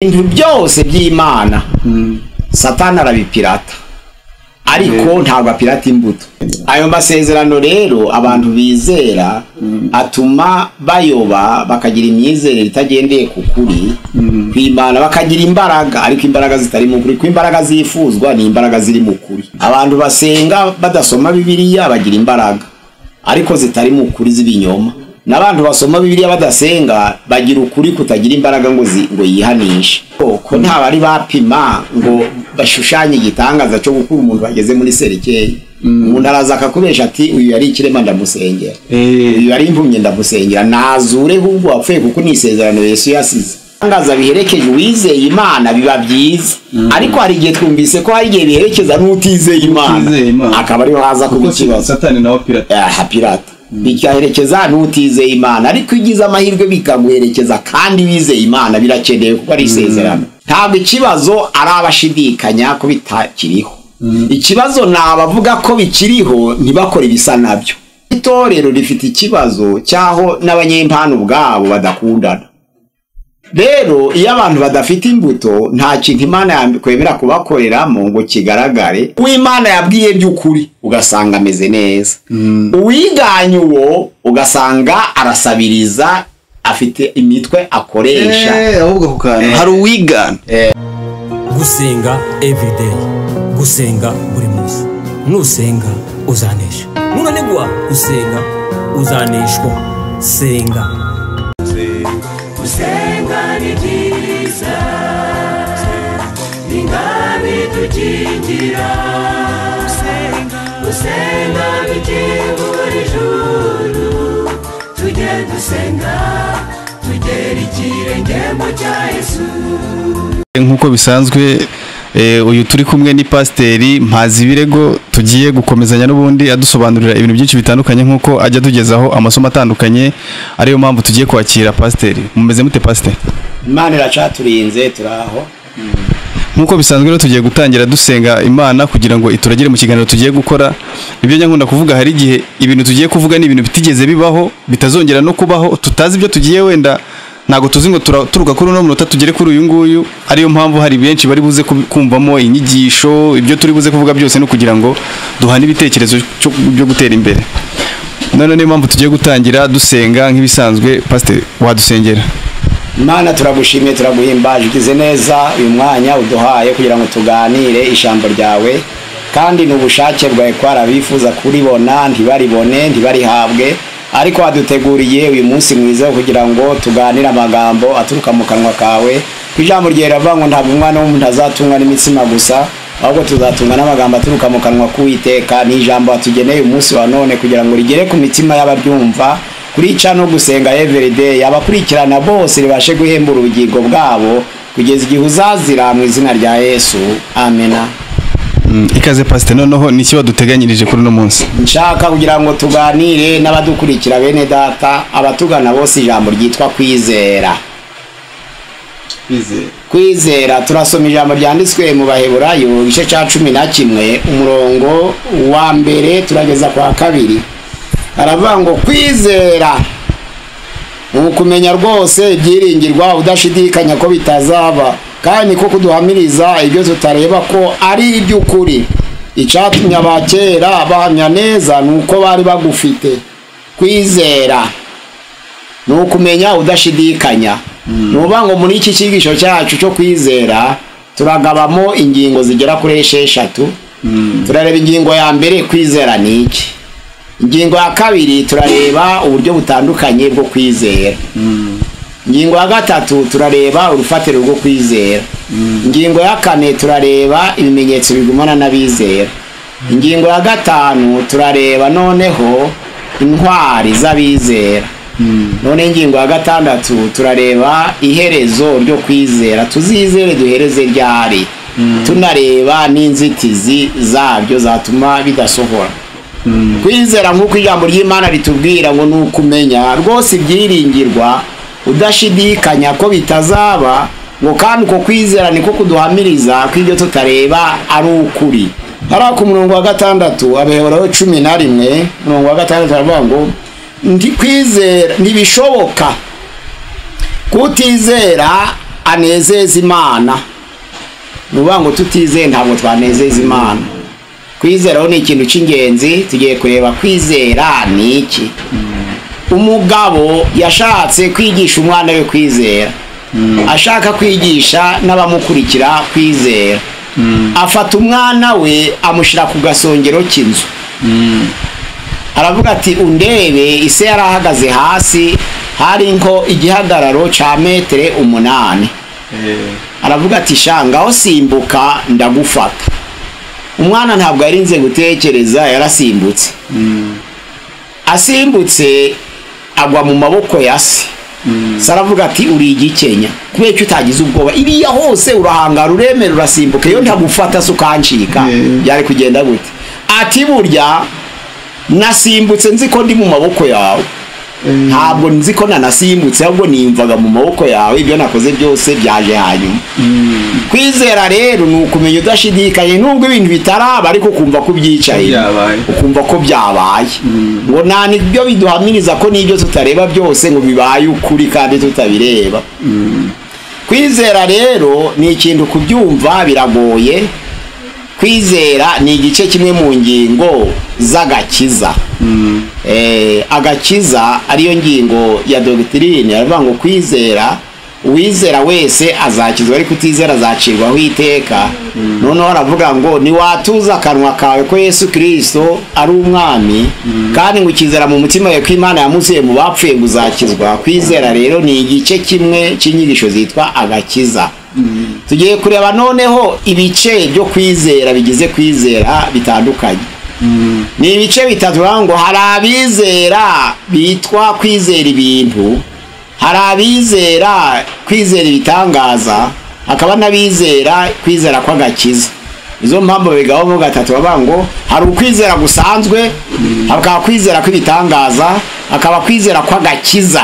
ibintu byose by'imana satani arabipirata ariko ntabwo apirata imbuto ayo masezerano rero abantu bizera atuma bayoba bakagira imyizerere itagendeye ku kuri kwimana bakagira imbaraga ariko imbaraga zitari mu kuri ko imbaraga zifuzwa ni imbaraga ziri mu kuri abantu basenga badasoma bibiliya bagira imbaraga ariko zitari mu kuri z'ibinyoma n'abantu basoma bibiliya badasenga bagira ukuri kutagira imbaraga ngo zi- ngo yihanishe ko nta bari bapima ngo bashushanye igitangaza cyo gukura umuntu bageze muri serikeri umuntu araza akakubesha ati uyu yari ikirema ndamusengera uyu yari impumyi ndamusengera nazure ahubwo wapfuye kuko ni isezerano yesu yasize ibitangaza biherekeje uwizeye imana biba byiza ariko hari igihe twumvise ko hari igihe biherekeza n'utizeye imana Utizeye Imana. akaba ariho haza kuba kuko ikibazo satani nawe pirata aha pirata bikaherekeza ntutizeye imana ariko iyo ugize amahirwe bikaguherekeza kandi wizeye imana birakenewe kuko ari isezerano ntabwo ikibazo ari abashidikanya ko bitakiriho ikibazo ni abavuga ko bikiriho ntibakore ibisa nabyo itorero rifite ikibazo cy'aho n'abanyempano ubwabo badakundana rero iyo abantu badafite imbuto nta kintu imana yakwemera kubakoreramo ngo kigaragare uw'imana yabwiye by'ukuri ugasanga ameze neza uwiganye uwo ugasanga arasabiriza afite imitwe akoresha ahubwo ako kantu hari uwigana gusenga everyday gusenga buri munsi nusenga uzanesha nunanigwa usenga uzaneshwa senga Kusenga ni byiza ni nkabi tukingira gusenga bikingura ijuru tujye dusenga tugere ikirenge mu cya yesu nk'uko bisanzwe eh, uyu turi kumwe ni pasiteri mpazi birego tugiye gukomezanya n'ubundi adusobanurira ibintu byinshi bitandukanye nk'uko ajya tugezaho amasomo atandukanye ariyo mpamvu tugiye kwakira pasiteri mumeze mute pasiteri imana iracaturinze turaho nk'uko bisanzwe rero tugiye gutangira dusenga imana kugira ngo ituragire mu kiganiro tugiye gukora ibyo nyankunda kuvuga hari igihe ibintu tugiye kuvuga ni ibintu bitigeze bibaho bitazongera no kubaho tutazi ibyo tugiye wenda ntabwo tuzi ngo tura- turuka kuri uno munota tugere kuri uyu nguyu ariyo mpamvu hari benshi bari buze kubi- kumvamo inyigisho ibyo turi buze kuvuga byose no kugira ngo duhane ibitekerezo cyo- byo gutera imbere none niyo mpamvu tugiye gutangira dusenga nk'ibisanzwe pasiteri wadusengera imana turagushimye turaguhimbaje ugize neza uyu mwanya uduhaye kugira ngo tuganire ijambo ryawe kandi ni ubushake bwawe ko hari abifuza kuribona ntibaribone ntibarihabwe ariko waduteguriye uyu munsi mwiza wo kugira ngo tuganire amagambo aturuka mu kanwa kawe ku ijambo ryawe riravuga ngo ntabwo umwana w'umuntu azatungwa n'imitsima gusa ahubwo tuzatunga n'amagambo aturuka mu kanwa k'uwiteka ni ijambo watugeneye umunsi wa none kugira ngo rigere ku mitima y'ababyumva kurica no gusenga everyday abakurikirana bose ribashe guhemba urugingo bwabo kugeza igihe uzazira mu izina rya yesu amena Mm, ikaze pasiteri noneho ni iki baduteganyirije kuri uno munsi nshaka kugira ngo tuganire n'abadukurikira bene data abatugana bose ijambo ryitwa kwizera kwizera turasoma ijambo ryanditswe mu baheburayo igice cya cumi na kimwe umurongo wa mbere turageza ku wa kabiri haravuga ngo kwizera ni ukumenya rwose ibyiringirwa udashidikanya ko bitazaba kandi niko kuduhamiriza ibyo tutareba ko ari iby'ukuri icyatumye abakera bahamya neza ni uko bari bagufite kwizera ni ukumenya udashidikanya ni ukuvuga ngo muri iki cyigisho cyacu cyo kwizera turagabamo ingingo zigera kuri esheshatu turareba ingingo ya mbere kwizera ni iki ingingo ya kabiri turareba uburyo butandukanye bwo kwizera ingingo ya gatatu turareba urufatiro rwo kwizera ingingo ya kane turareba ibimenyetso bigumana n'abizera ingingo ya gatanu turareba noneho intwari z'abizera none ingingo ya gatandatu turareba iherezo ryo kwizera tuzizere duhereze ryari tunareba n'inzitizi zabyo zatuma bidasohora kwizera nk'uko ijambo ry'imana ritubwira ngo ni ukumenya rwose ibyiringirwa udashidikanya ko bitazaba ngo kandi uko kwizera niko kuduhamiriza ko ibyo tutareba ari ukuri hariya ku murongo wa gatandatu abehoraho cumi na rimwe umurongo wa gatandatu aravuga ngo ndi kwizera ntibishoboka kutizera anezeza imana ni ukuvuga ngo tutizeye ntabwo twanezeza imana kwizeraho ni ikintu cy'ingenzi tugiye kureba kwizera ni iki umugabo yashatse kwigisha umwana we kwizera ashaka kwigisha n'abamukurikira kwizera afata umwana we amushyira ku gasongero k'inzu aravuga ati undebe ise yari ahagaze hasi hari nko igihagararo cya metere umunani aravuga ati shangaho simbuka ndagufata umwana ntabwo yarinze gutekereza yarasimbutse asimbutse agwa mu maboko ya se se aravuga ati uri igikenya kubera ko utagize ubwoba iriya hose urahangara uremera urasimbuka iyo ntagufata se ukancika byari kugenda gute ati burya nasimbutse nzi ko ndi mu maboko yawe ntabwo nzi ko nanasimbutse ahubwo niyumvaga mu maboko yawe ibyo nakoze byose byaje hanyuma kwizera rero ni ukumenya udashidikanye nubwo ibintu bitaraba ariko ukumva ko ubyicaye Byabaye. ukumva ko byabaye ngo nta nibyo biduhamiriza ko n'ibyo tutareba byose ngo bibaye ukuri kandi tutabireba kwizera rero ni ikintu kubyumva biragoye kwizera ni igice kimwe mu ngingo z'agakiza Eh, agakiza ariyo ngingo ya dogitirine aravuga ngo kwizera uwizera wese azakizwa ariko utizera azacirwaho iteka noneho aravuga ngo niwatuza akanwa kawe ko yesu kirisito ari umwami kandi ngo ukizera mu mutima wawe ko imana yamusuye mu bapfuye ngo uzakizwa kwizera rero ni igice kimwe cy'inyigisho zitwa agakiza tugiye kureba noneho ibice byo kwizera bigize kwizera bitandukanye ni ibice bitatu bavuga ngo hari abizera bitwa kwizera ibintu hari abizera kwizera ibitangaza hakaba n'abizera kwizera kw'agakiza izo mpamvu bigabamo gatatu bavuga ngo hari ukwizera gusanzwe hakaba kwizera kw'ibitangaza hakaba kwizera kw'agakiza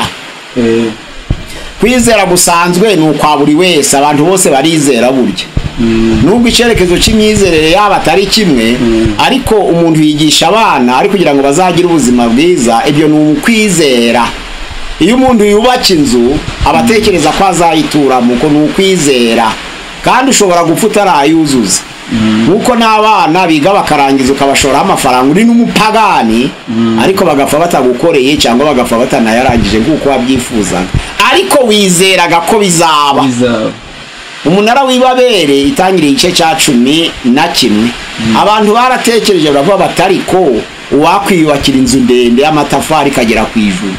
kwizera gusanzwe ni ukwa buri wese abantu bose barizera burya nubwo icyerekezo cy'imyizerere yaba atari kimwe ariko umuntu yigisha abana ari kugira ngo bazagire ubuzima bwiza ibyo ni ukwizera iyo umuntu yubaka inzu aba atekereza ko azayituramo uko ni ukwizera kandi ushobora gupfa utarayuzuza nkuko n'abana biga bakarangiza ukabashoraho amafaranga uri n'umupagani ariko bagapfa batagukoreye cyangwa bagapfa batanayarangije nk'uko wabyifuzaga ariko wizeraga ko bizaba umunara w'ibabere itangiriye igice cya cumi na kimwe abantu baratekereje baravuga bati ariko uwakwiyubakira inzu ndende y'amatafari ikagera ku ijuru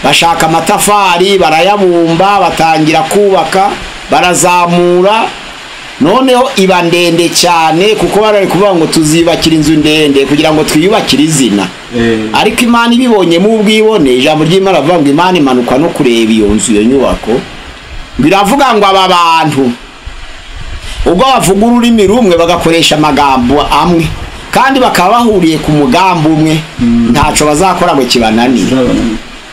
bashaka amatafari barayabumba batangira kubaka barazamura noneho iba ndende cyane kuko bari kuvuga ngo tuziyubakira inzu ndende kugira ngo twiyubakire izina ariko imana ibibonyemo ubwibone ijambo ry'imana rivuga ngo imana imanuka no kureba iyo nzu iyo nyubako biravuga ngo aba bantu ubwo bavuga ururimi rumwe bagakoresha amagambo amwe kandi bakaba bahuriye ku mugambi umwe ntacyo bazakora ngo kibananire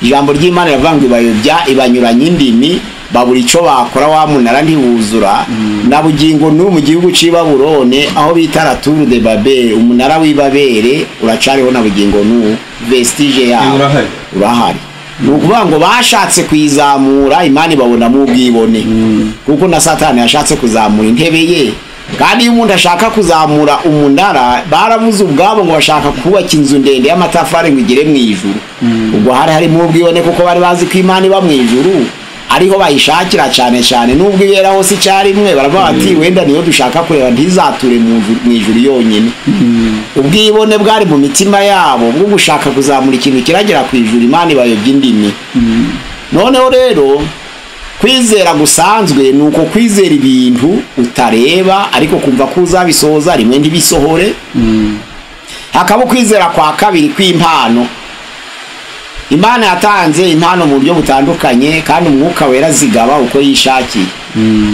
ijambo ry'imana riravuga ngo ibayobya ibanyuranya indimi babura icyo bakora wa munara ntiwuzura na bugingo n'ubu mu gihugu cy'i Babulone aho bita raturu de babere umunara w'ibabere uracariho na bugingo n'ubu vestige yawo Urahari. urahari ni ukuvuga ngo bashatse kuyizamura imana ibabonamo ubwibone kuko na satani yashatse kuzamura intebe ye kandi iyo umuntu ashaka kuzamura umunara barabuze ubwabo ngo bashaka kubaka inzu ndende y'amatafari ngo igere mu ijuru ubwo hari harimo ubwibone kuko bari bazi ko imana iba mu ijuru ariho bayishakira cyane cyane nubwo ibera hose icyarimwe baravuga bati wenda niyo dushaka kureba ntizature mu ijuru- mu ijuru yonyine ubwibone bwari mu mitima yabo bwo gushaka kuzamura ikintu kiragera ku ijuru imana ibayobya indimi noneho rero kwizera gusanzwe ni uko kwizera ibintu utareba ariko kumva ko uzabisohoza rimwe ntibisohore hakaba ukwizera kwa kabiri kw'impano imana yatanze impano mu buryo butandukanye kandi umwuka wera zigaba uko yishakiye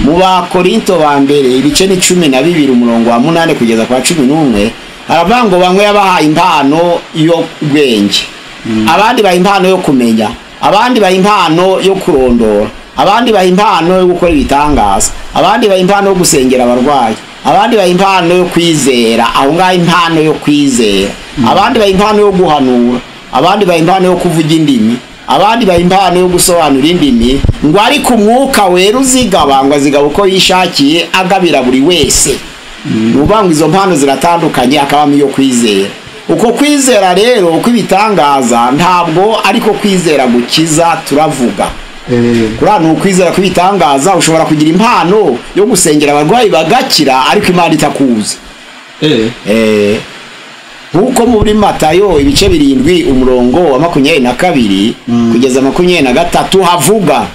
mu bakorinto ba mbere ibice ni cumi na bibiri umurongo wa munani kugeza kwa cumi n'umwe haravuga ngo bamwe yabahaye impano y'ubwenge abandi baha impano yo kumenya abandi baha impano yo kurondora abandi baha impano yo gukora ibitangaza abandi baha impano yo gusengera abarwayi abandi baha impano yo kwizera aho ngaho impano yo kwizera abandi baha impano yo guhanura abandi baha impano yo kuvuga indimi abandi baha impano yo gusobanura indimi ngo ariko umwuka wera uzigaba ngo azigaba uko yishakiye agabira buri wese ni ukuvuga ngo izo mpano ziratandukanye hakabamo iyo kwizera uko kwizera rero uko ibitangaza ntabwo ariko kwizera gukiza turavuga kuriya ni ukwizera kw'ibitangaza ushobora kugira impano yo gusengera abarwayi bagakira ariko imana itakuzi Eh, nk'uko muri matayo ibice birindwi umurongo wa makumyabiri na kabiri kugeza makumyabiri na gatatu havuga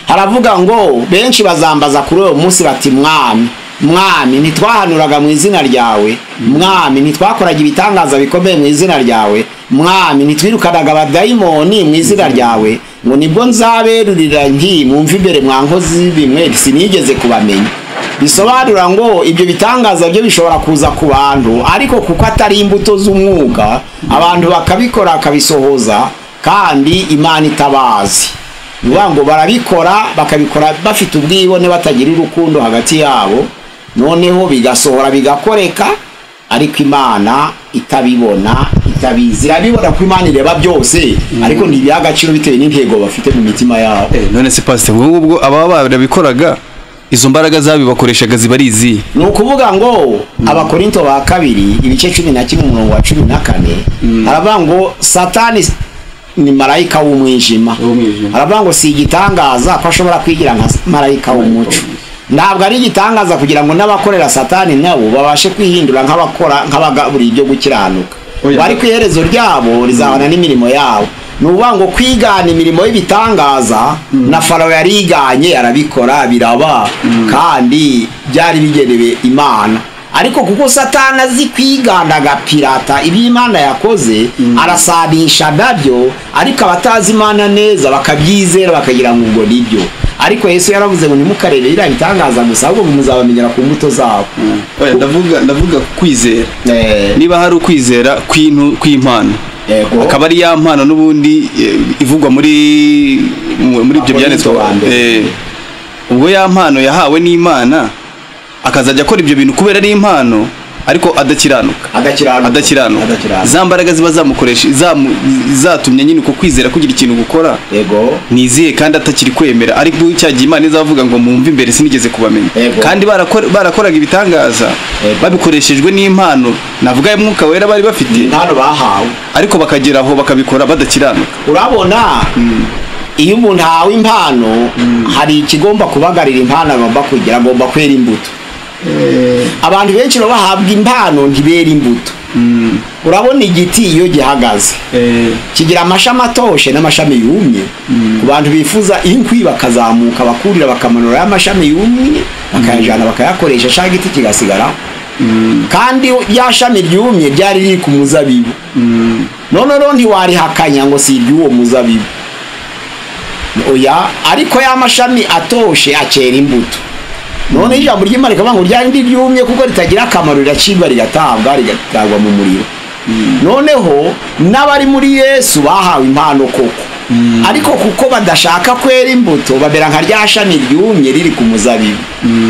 haravuga ngo benshi bazambaza kuri uwo munsi bati mwami mwami ntitwahanuraga mu izina ryawe mwami ntitwakoraga ibitangaza bikomeye mu izina ryawe mwami ntitwirukanaga abadayimoni mu izina ryawe ngo nibwo nzaberurira nti mwumve imbere mwa nkozi bimwe sinigeze kubamenya bisobanura ngo ibyo bitangaza byo bishobora kuza ku bantu ariko kuko atari imbuto z'umwuga abantu bakabikora bakabisohoza kandi imana itabazi ni ukuvuga ngo barabikora bakabikora bafite ubwibone batagira urukundo hagati yabo noneho bigasohora bigakoreka ariko imana itabibona itabizi irabibona ko imana ireba byose ariko ntibiha agaciro bitewe n'intego bafite mu mitima yabo none se pasiteri ubwo ngubwo ababa barabikoraga izo mbaraga zabibakoreshaga ziba ari izihe ni ukuvuga ngo abakorinto ba kabiri ibice cumi na kimwe umurongo wa cumi na kane haravuga ngo satani ni marayika w'umwijima W'umwijima. haravuga ngo si igitangaza ko ashobora kwigira nka marayika w'umuco ntabwo ari igitangaza kugira ngo n'abakorera satani nabo babashe kwihindura nk'abakora nk'abagaburiye ibyo gukiranuka Oya. bari ku iherezo ryabo rizabana n'imirimo yabo ni ukuvuga ngo kwigana imirimo y'ibitangaza na farawo yariganye arabikora biraba kandi byari bigenewe imana ariko kuko satani azi kwigana agapirata ibyo imana yakoze arasanisha nabyo ariko abatazi imana neza bakabyizera bakagira ngo ubwo nibyo ariko yesu yaravuze ngo ntimukarebe biriya bitangaza gusa ahubwo muzabamenyera ku mbuto zabo Oya, ndavuga ndavuga ku kwizera Eh, niba hari ukwizera kw'intu- kw'impano yego. akaba ari ya mpano n'ubundi eh, ivugwa muri mu- muri ibyo Akorinto byanditswe wa mbere. Eh, ubwo ya mpano yahawe n'imana akazajya akora ibyo bintu kubera ari impano ariko adakiranuka adakiranuka adakiranuka Adakiranuka. za mbaraga ziba zamukoresha zamu- zatumye nyine uko kwizera kugira ikintu gukora yego ni izihe kandi atakiri kwemera ariko cya gihe imana izavuga ngo mumve imbere sinigeze kubamenya Yego. kandi barakora- barakoraga ibitangaza Yego. babikoreshejwe n'impano navuga y'umwuka wera bari bafite impano bahawe ariko bakagera aho bakabikora badakiranuka urabona iyo umuntu ahawe impano hari ikigomba kubagarira impano agomba kugira agomba kwera imbuto abantu benshi baba bahabwa impano ntibera imbuto urabona igiti iyo gihagaze kigira amashami atoshe n'amashami yumye ku bantu bifuza inkwi bakazamuka bakurira bakamanura ya mashami yumye bakayajyana bakayakoresha cyangwa igiti kigasigara kandi rya shami ryumye ryari riri ku muzabibu none rero ntiwarihakanya ngo si iry'uwo muzabibu oya ariko ya mashami atoshe akera imbuto none ijambo ry'imana rikavuga ngo rya rindi ryumye kuko ritagira akamaro riracibwa rigatabwa rigatagwa mu muriro noneho n'abari muri yesu bahawe impano koko ariko kuko badashaka kwera imbuto babera nka rya shami ryumye riri ku muzabibu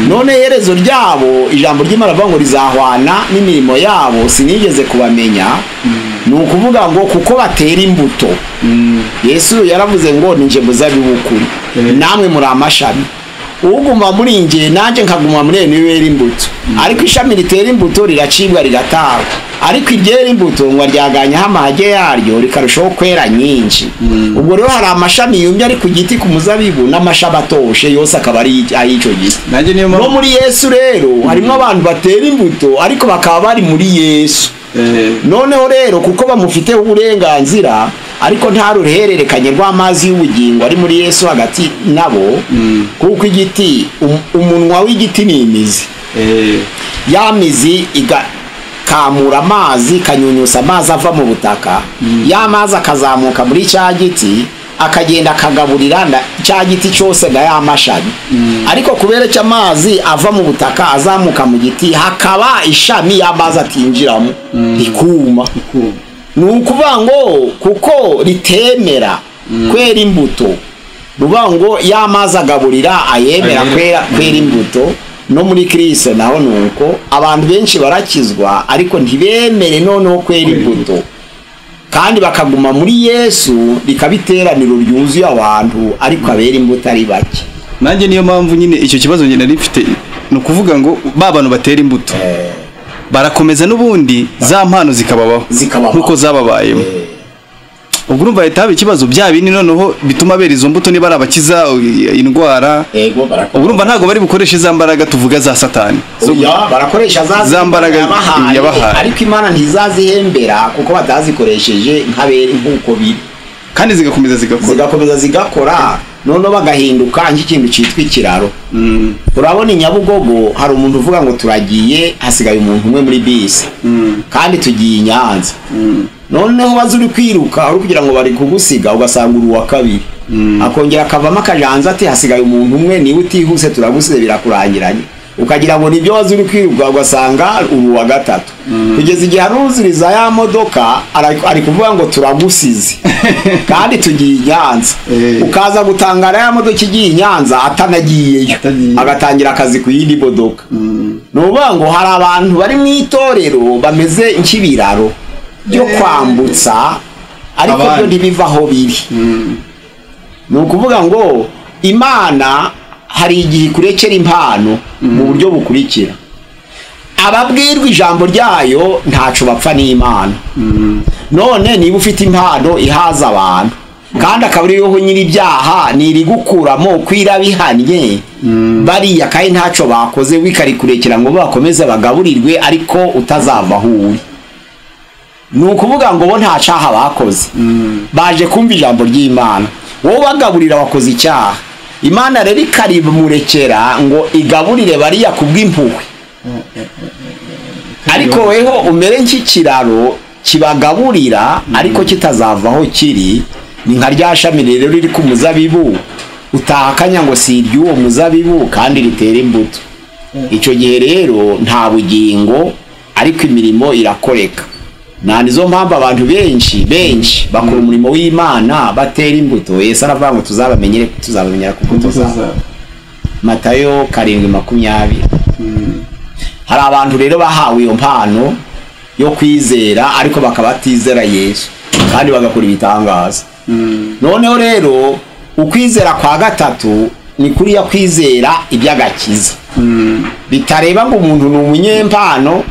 none iherezo ryabo ijambo ry'imana rivuga ngo rizahwana n'imirimo yabo sinigeze kubamenya ni ukuvuga ngo kuko batera imbuto yesu yaravuze ngo ni nje muzabibu ukuri namwe muri amashami uguma muri nge nanjye nkaguma muri we niwe wera imbuto ariko ishami ritera imbuto riracibwa rigatagwa ariko iryera imbuto ngo ryaganyaho amahage yaryo rikarushaho kwera nyinshi ubwo rero hari amashami yumye ari ku giti ku muzabibu n'amashami atoshe yose akaba ari ay'icyo giti nanjye niyo no mpamvu muri yesu rero harimo abantu batera imbuto ariko bakaba bari muri yesu Eh, noneho rero kuko bamufiteho uburenganzira ariko nta ruhererekanye rw'amazi y'ubugingo ari muri yesu hagati nabo kuko igiti um- umunwa w'igiti ni imizi eh, ya mizi igakamura amazi ikanyunyusa amazi ava mu butaka ya mazi akazamuka muri cya giti akagenda akagaburira nda- cya giti cyose na ya mashami ariko kubera icyo amazi ava mu butaka azamuka mu giti hakaba ishami y'amazi atinjiramo rikuma ni ukuvuga ngo kuko ritemera kwera imbuto ruvuga ngo y'amazi agaburira ayemera Ayemera. kwera kwera imbuto no muri kirisito naho ni uko abantu benshi barakizwa ariko ntibemere noneho kwera imbuto kandi bakaguma muri yesu rikaba iteraniro ryuzuye abantu ariko abera imbuto ari bake nanjye niyo mpamvu nyine icyo kibazo njye nari mfite ni ukuvuga ngo ba bantu batera imbuto barakomeza n'ubundi za mpano zikababaho Zikababaho. nk'uko zababayemo ubwo urumva leta haba ikibazo bya bindi noneho bituma bera izo mbuto niba ari abakiza i- indwara yego ubu urumva ntabwo bari bukoreshe za mbaraga tuvuga za satani Zo- Oya, barakoresha za za mbaraga yabahaye, yabahaye. ariko imana ntizazihembera kuko batazikoresheje nk'abera nk'uko biri kandi zigakomeza zigakora zigakomeza zigakora noneho bagahinduka nk'ikintu cyitwa ikiraro urabona i nyabugogo hari umuntu uvuga ngo turagiye hasigaye umuntu umwe muri bisi kandi tugiye i nyanza noneho waza uri kwiruka uri kugira ngo bari kugusiga ugasanga uri uwa kabiri akongera akavamo akajanza ati hasigaye umuntu umwe niba utihuse turagusize birakurangiranye ukagira ngo nibyo waza uri kwiruka ugasanga uri uwa gatatu kugeza igihe aruzuriza ya modoka ara- ari kuvuga ngo turagusize kandi tugiye i nyanza Eh. ukaza gutangara ya modoka igiye i nyanza atanagiyeyo Atagiye. agatangira akazi ku yindi modoka ni ukuvuga ngo hari abantu bari mu itorero bameze nk'ibiraro byo kwambutsa ariko Abandi. byo ntibiva aho biri ni ukuvuga ngo imana hari igihe ikurekera impano mu buryo bukurikira ababwirwa ijambo ryayo ntacu bapfa n'imana none niba ufite impano ihaza abantu kandi akaba ariho nyir'ibyaha nirigukuramo kwirabihannye bariya kandi ntaco bakoze wikarikurekera ngo bakomeze bagaburirwe ariko utazava aho uri ni ukuvuga ngo bo nta cyaha bakoze baje kumva ijambo ry'imana wowe ubagaburira wakoze icyaha imana rero ikarimurekera ngo igaburire bariya ku bw'impuhwe ariko weho umere nk'ikiraro kibagaburira ariko kitazava aho kiri ni nka rya shami rero riri ku muzabibu utahakanya ngo si iry'uwo muzabibu kandi ritera imbuto icyo gihe rero nta bugingo ariko imirimo irakoreka nta nizo mpamvu abantu benshi benshi bakora umurimo w'imana batera imbuto yesu aravuga ngo tuzabamenyere tuzabamenyera kuko tuzaba matayo karindwi makumyabiri hari abantu rero bahawe iyo mpano yo kwizera ariko bakaba batizera yesu kandi bagakora ibitangaza noneho rero ukwizera kwa gatatu ni kuriya kwizera iby'agakiza bitareba ngo umuntu ni umunyempano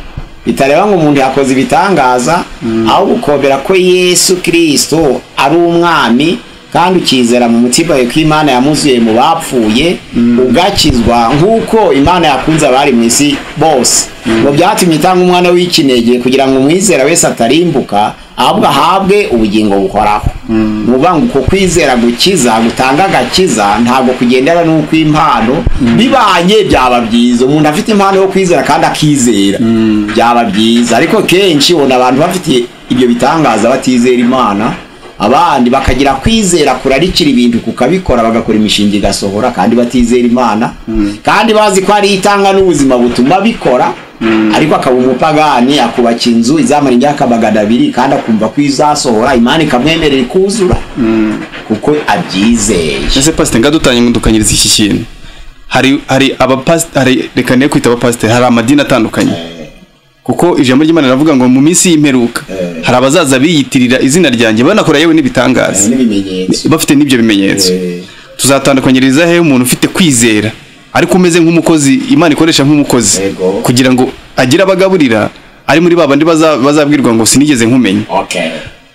bitareba ngo umuntu yakoze ibitangaza aho gukobera ko yesu kirisito ari umwami kandi ukizera mu mutima wawe ko imana yamuzuye mu bapfuye ugakizwa nk'uko imana yakunze abari mu isi bose ngo byatumye itanga umwana w'ikinege kugira ngo umwizera wese atarimbuka ahubwo ahabwe ubugingo buhoraho ni ukuvuga ngo uko kwizera gukiza gutanga agakiza ntabwo kugendera n'uko impano bibanye byaba byiza umuntu afite impano yo kwizera kandi akizera byaba byiza ariko kenshi ubona abantu bafite ibyo bitangaza batizera imana abandi bakagira kwizera kurarikira ibintu kukabikora bagakora imishinga igasohora kandi batizera imana kandi bazi ko ari itanga n'ubuzima butuma bikora ariko akaba umupagani akubaka inzu izamara imyaka magana abiri kandi akumva ko izasohora imana ikamwemerera ikuzura kuko abyizeye ese pasite nga dutanyukanyiriza iki kintu hari hari abapasite hari reka niyo kwita abapasite hari amadini atandukanye kuko ijambo ry'imana riravuga ngo mu minsi y'imperuka hari abazaza biyitirira izina ryanjye banakora yewe n'ibitangaza n'ibimenyetso bafite n'ibyo bimenyetso tuzatandukanyiriza he umuntu ufite kwizera ariko umeze nk'umukozi imana ikoresha nk'umukozi Yego. kugira ngo agire abagaburira ari muri ba bandi baza- bazabwirwa ngo sinigeze nkumenya okay.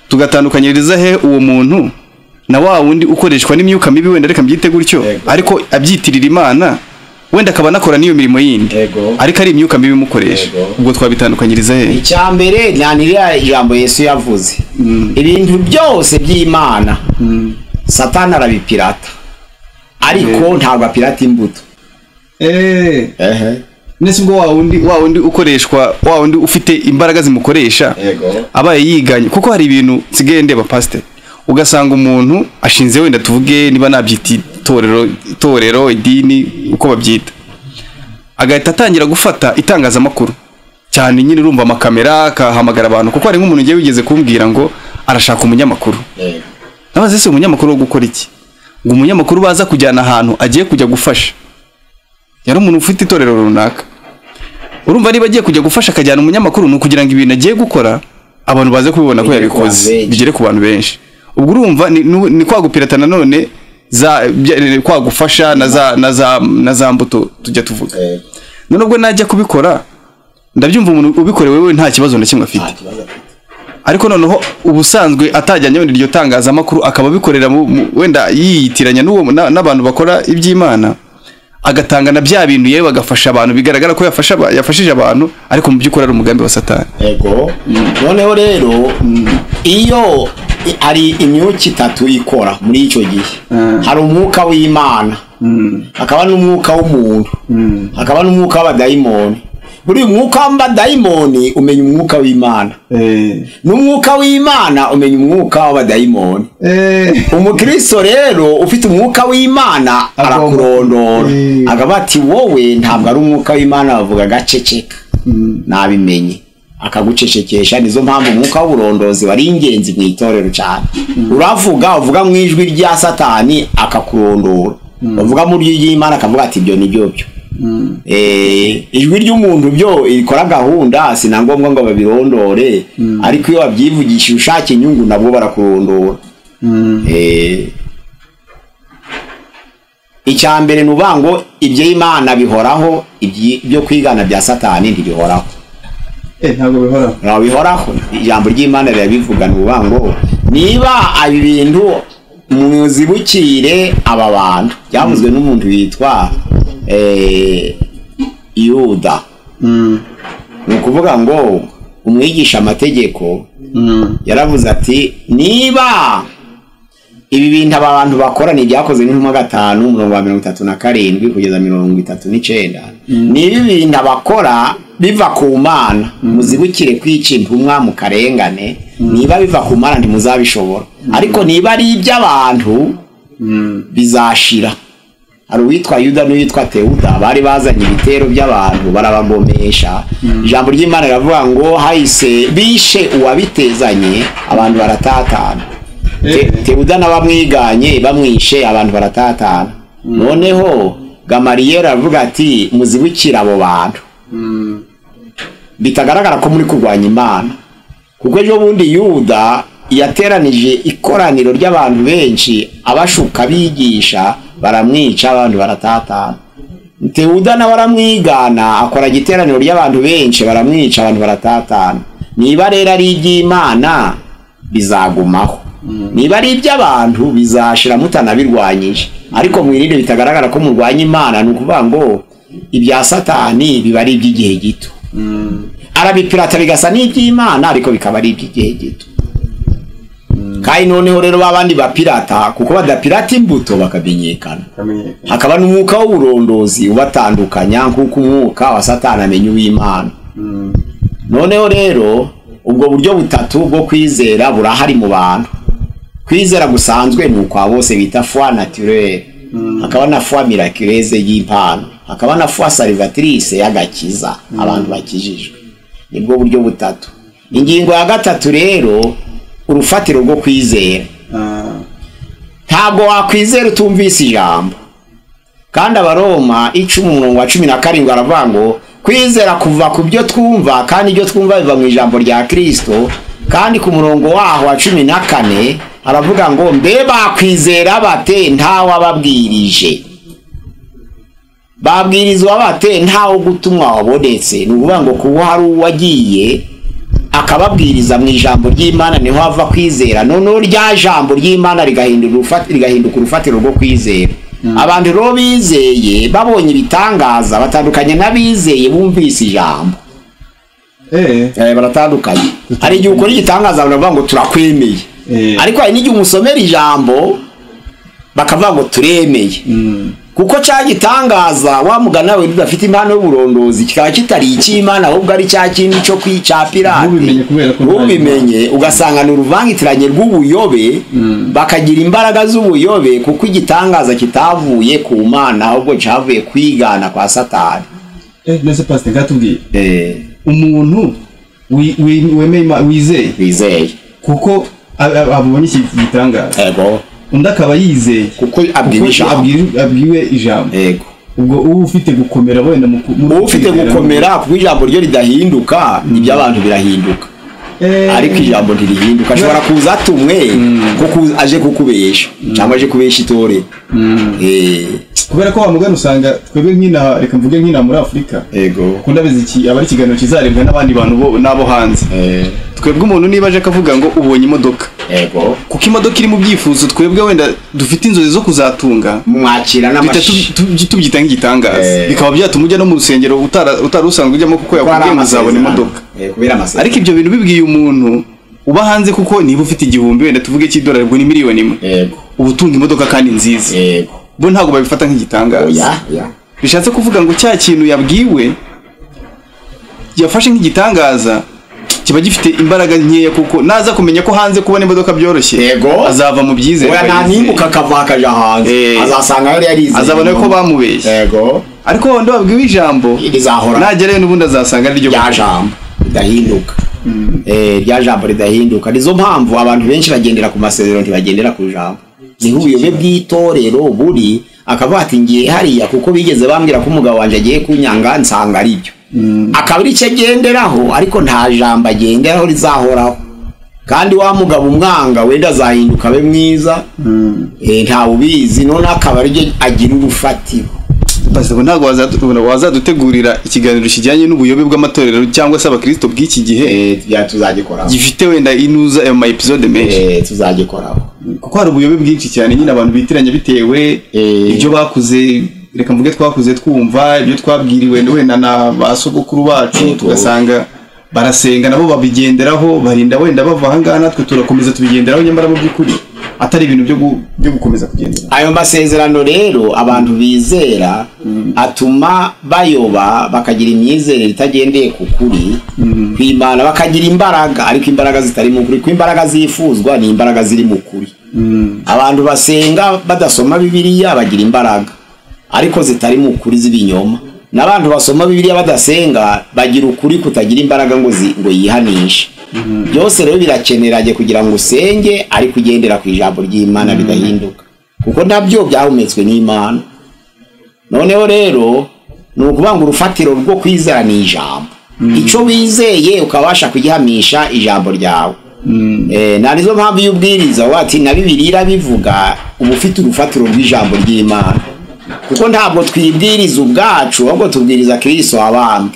tugatandukanyiriza he uwo muntu na wa wundi ukoreshwa n'imyuka mibi wenda reka mbyite gutyo Yego. ariko abyitirira imana wenda akaba anakora n'iyo mirimo yindi Yego. ariko ari imyuka mibi imukoresha Yego. ubwo twabitandukanyiriza he icya mbere ni ririya ijambo yesu yavuze ibintu byose by'imana satani arabipirata ariko ntabwo apirata imbuto ndetse ubwo wa wundi wa wundi ukoreshwa wa wundi ufite imbaraga zimukoresha Yego. abaye yiganye kuko hari ibintu nsigaye ndeba pasite ugasanga umuntu ashinze wenda tuvuge niba nabyita itorero itorero idini uko babyita agahita atangira gufata itangazamakuru cyane nyine urumva amakamera akahamagara abantu kuko hari nk'umuntu ugiye wigeze kumbwira ngo arashaka umunyamakuru nabaze ese umunyamakuru wo gukora iki ngo umunyamakuru baza kujyana ahantu agiye kujya gufasha yari umuntu ufite itorero runaka urumva niba agiye kujya gufasha akajyana umunyamakuru ni ukugira ngo ibintu agiye gukora abantu baze kubibona ko Bigere ku bantu yabikoze benshi. bigere ku bantu benshi ubwo urumva ni, ni, ni kwa gupirata nanone za bya- kwa gufasha na za na za na za mbuto tujya tuvuga Eh, none ubwo najya kubikora ndabyumva umuntu ubikorewe we nta kibazo na kimwe nta afite kibazo afite. ariko noneho ubusanzwe atajyanye wenda iryo tangazamakuru akaba abikorera mu- mu- wenda yiyitiranya n'uwo na- n'abantu bakora iby'imana agatanga na bya bintu yewe agafasha abantu bigaragara ko yafasha aba- yafashije abantu ariko mu by'ukuri ari umugambi wa satani ego noneho rero iyo i- hari imyuka itatu ikora muri icyo gihe hari umwuka w'imana hakaba n'umwuka w'umuntu hakaba n'umwuka w'abadayimoni buri mwuka w'abadayimoni umenya umwuka w'imana n'umwuka w'imana umenya umwuka w'abadayimoni umukristo rero ufite umwuka w'imana arakurondora agaba ati wowe ntabwo ari umwuka w'imana bavuga agaceceka nabimenye akagucecekesha nizo mpamvu umwuka w'uburondozi wari ingenzi mu itorero cyane uravuga uvuga mu ijwi rya satani akakurondora uvuga mu ijwi ry'imana akavuga ati ibyo ni byo byo Eh, ijwi ry'umuntu byo ikora gahunda si na ngombwa ngo babirondore ariko iyo wabyivugishije ushaka inyungu nabwo barakurondora Eh, icya mbere ni uvuga ngo iby'imana bihoraho ibyi- ibyo kwigana bya satani ntibihoraho ntabwo bihora ntabwo bihoraho ijambo ry'imana rirabivuga ni uvuga ngo niba ibi bintu muzibukire aba bantu byavuzwe n'umuntu witwa eh, yuda ni ukuvuga ngo umwigisha amategeko yaravuze ati niba ibi bintu aba bantu bakora ni ibyakozwe n'intumwa gatanu mirongo wa mirongo itatu na karindwi kugeza mirongo itatu n'icyenda ni ibi bintu abakora biva ku mana muzibukire kwica intumwa mu karengane niba biva ku mana ntimuzabishobora ariko niba ari iby'abantu bizashira hari uwitwa yuda n'uwitwa tewuda bari bazanye ibitero by'abantu barabagomesha ijambo ry'imana riravuga ngo hahise bishe uwabitezanye abantu baratatana Te- tewuda n'abamwiganye bamwishe abantu baratatana noneho gamariyeri aravuga ati muzibukire abo bantu bitagaragara ko muri kurwanya imana kuko ejo bundi yuda yateranije ikoraniro ry'abantu benshi abashuka bigisha baramwica abandi baratatana tewuda nawe aramwigana akora igiteraniro ry'abantu benshi baramwica abantu baratatana niba rero ari iby'imana bizagumaho niba ari iby'abantu bizashira mutanabirwanyije ariko mwirinde bitagaragara ko murwanya imana ni ukuvuga ngo ibya satani biba ari iby'igihe gito arabipirata bigasa n'iby'imana ariko bikaba ari iby'igihe gito kandi noneho rero ba bandi bapirata kuko badapirata imbuto bakamenyekana hakaba n'umwuka w'uburondozi ubatandukanya nk'uko umwuka wa satani amenya uw'imana noneho rero ubwo buryo butatu bwo kwizera burahari mu bantu kwizera gusanzwe ni ukwa bose bita foi naturelle hakaba na foi miraculeuse y'impano hakaba na foi salvatrice y'agakiza abantu bakijijwe nibwo buryo butatu ingingo ya gatatu rero urufatiro rwo kwizera ntabwo wakwizera utumvise ijambo kandi abaroma icumu umurongo wa cumi na karindwi aravuga ngo kwizera kuva ku byo twumva kandi ibyo twumva biva mu ijambo rya kirisito kandi ku murongo waho wa cumi na kane aravuga ngo mbe bakwizera bate ntawababwirije babwirizwa bate ntawo gutumwa wabonetse ni ukuvuga ngo kuba hari uwagiye akababwiriza mu ijambo ry'imana niho hava kwizera noneho rya jambo ry'imana rigahindura urufa- rigahinduka urufatiro rwo kwizera abantu rero bizeye babonye ibitangaza batandukanye n'abizeye bumvise ijambo Eh, baratandukanye hari igihe ukora igitangaza baravuga ngo turakwemeye ariko hari n'igihe umusomera ijambo bakavuga ngo turemeye kuko cya gitangaza wa mugana we udafite impano y'uburondozi kikaba kitari icy'imana ahubwo ari cya kindi cyo kwica pirate Ntubimenye kubera ko nta ntubimenye ugasanga ni uruvangitiranye rw'ubuyobe bakagira imbaraga z'ubuyobe kuko igitangaza kitavuye ku mana ahubwo cyavuye kwigana kwa satani mbese pasite nkatubwiye Eh, umuntu wi- wi- wemeye Ima- wizeye wizeye kuko ab- ab- abonye iki gitangaza ego undi akaba yizeye kuko abwira kuko ijambo abwiri- abwiwe ijambo ego ubwo uba ufite gukomera wenda mu ku- muri ufite kwizera no mu- gukomera kuko ijambo ryo ridahinduka iby'abantu birahinduka Eh. ariko ijambo ntirihinduka ashobora kuza atumwe kuko aje kukubesha cyangwa aje kubesha itore Eh, kubera ko wamugana usanga twebwe nk'inaha reka mvuge nk'inaha muri afurika yego ukunda iki aba ari ikiganiro kizarebwa n'abandi bantu bo n'abo hanze Eh, twebwe umuntu niba aje akavuga ngo ubonye imodoka yego kuko imodoka iri mu byifuzo twebwe wenda dufite inzozi zo kuzatunga mwakira duhita n'amashi tu- tu- tubyita nk'igitangaza Eh. bikaba byatuma ujya no mu rusengero utara- utari usanzwe ujyamo kuko yakubwiye ngo uzabona imodoka Eh, kubera amasezerano ariko ibyo bintu bibwiye umuntu uba hanze kuko niba ufite igihumbi wenda tuvuge cy'idolari ubwo ni miliyoni imwe yego uba utunga imodoka kandi nziza yego bo ntabwo babifata nk'igitangaza oya oya bishatse kuvuga ngo cya kintu yabwiwe yafashe nk'igitangaza kiba gifite imbaraga nkeya kuko naza kumenya ko hanze kubona imodoka byoroshye Yego. azava mu byizere oya nta nimbuka akava akaja hanze Eh. azasanga yari yarizeye azabona ko bamubeshye yego ariko wenda wabwiwe ijambo rizahora nagerayo n'ubundi azasanga ari ryo rya jambo ridahinduka Eh, rya jambo ridahinduka nizo mpamvu abantu benshi bagendera ku masezerano ntibagendera ku jambo niho ubuyobe bw'itorero buri akavuga ati ngiye hariya kuko bigeze bambwira ko umugabo wanjye agiye kunyanga nsanga ari byo akaba ari cyo agenderaho ariko nta jambo agenderaho rizahoraho kandi wa mugabo umwanga wenda azahinduka abe mwiza eh, ntawe ubizi none akaba ari ryo agira urufatiro Pastor, ngo ntabwo wazadu- wazadutegurira ikiganiro kijyanye n'ubuyobe bw'amatorero cyangwa se abakristo bw'iki gihe Eh, bya- tuzagikoraho gifite wenda inuza ayo mayepisode menshi Eh, tuzagikoraho kuko hari ubuyobe bwinshi cyane nyine abantu bitiranya bitewe Eh. ibyo bakuze reka mvuge twakuze twumva ibyo twabwiriwe wenda na ba sogokuru bacu Yego. tugasanga barasenga nabo babigenderaho barinda wenda bava ahangaha natwe turakomeza tubigenderaho nyamara mu by'ukuri atari ibintu byo gu- byo gukomeza kugendera ayo masezerano rero abantu bizera atuma bayoba bakagira imyizerere itagendeye ku kuri kwimana bakagira imbaraga ariko imbaraga zitari mu kuri ko imbaraga zifuzwa ni imbaraga ziri mu kuri abantu basenga badasoma bibiliya bagira imbaraga ariko zitari mu kuri z'ibinyoma n'abantu basoma bibiliya badasenga bagira ukuri kutagira imbaraga ngo zi- ngo yihanishe byose rero birakeneranye kugira ngo usenge ariko ugendera ku ijambo ry'imana ridahinduka kuko nabyo byahumetswe n'imana noneho rero ni ukuvuga ngo urufatiro rwo kwizera ni ijambo icyo wizeye ukabasha kugihamisha ijambo ryawe Eh, nta nizo mpamvu iyo ubwiriza wowe ati na bibiri irabivuga uba ufite urufatiro rw'ijambo ry'imana kuko ntabwo twibwiriza ubwacu ahubwo tubwiriza kirisito abandi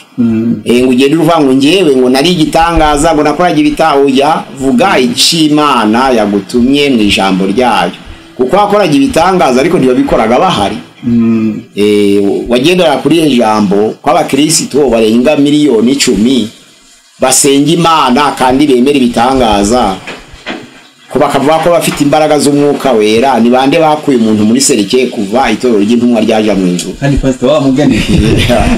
ngo ugende uvuga ngo ngewe ngo nari igitangaza ngo nakoraga ibitaho oya vuga icy'imana yagutumye mu ijambo ryayo kuko wakoraga ibitangaza ariko ntibabikoraga bahari Eh, wagendera kuri iri jambo kw'abakirisito barenga miliyoni icumi basenga imana kandi bemera ibitangaza ko bakavuga ko bafite imbaraga z'umwuka wera ni bande bakuye umuntu muri serike kuva itorero ry'intumwa ryaja mu ijuru kandi pasita wamuganiye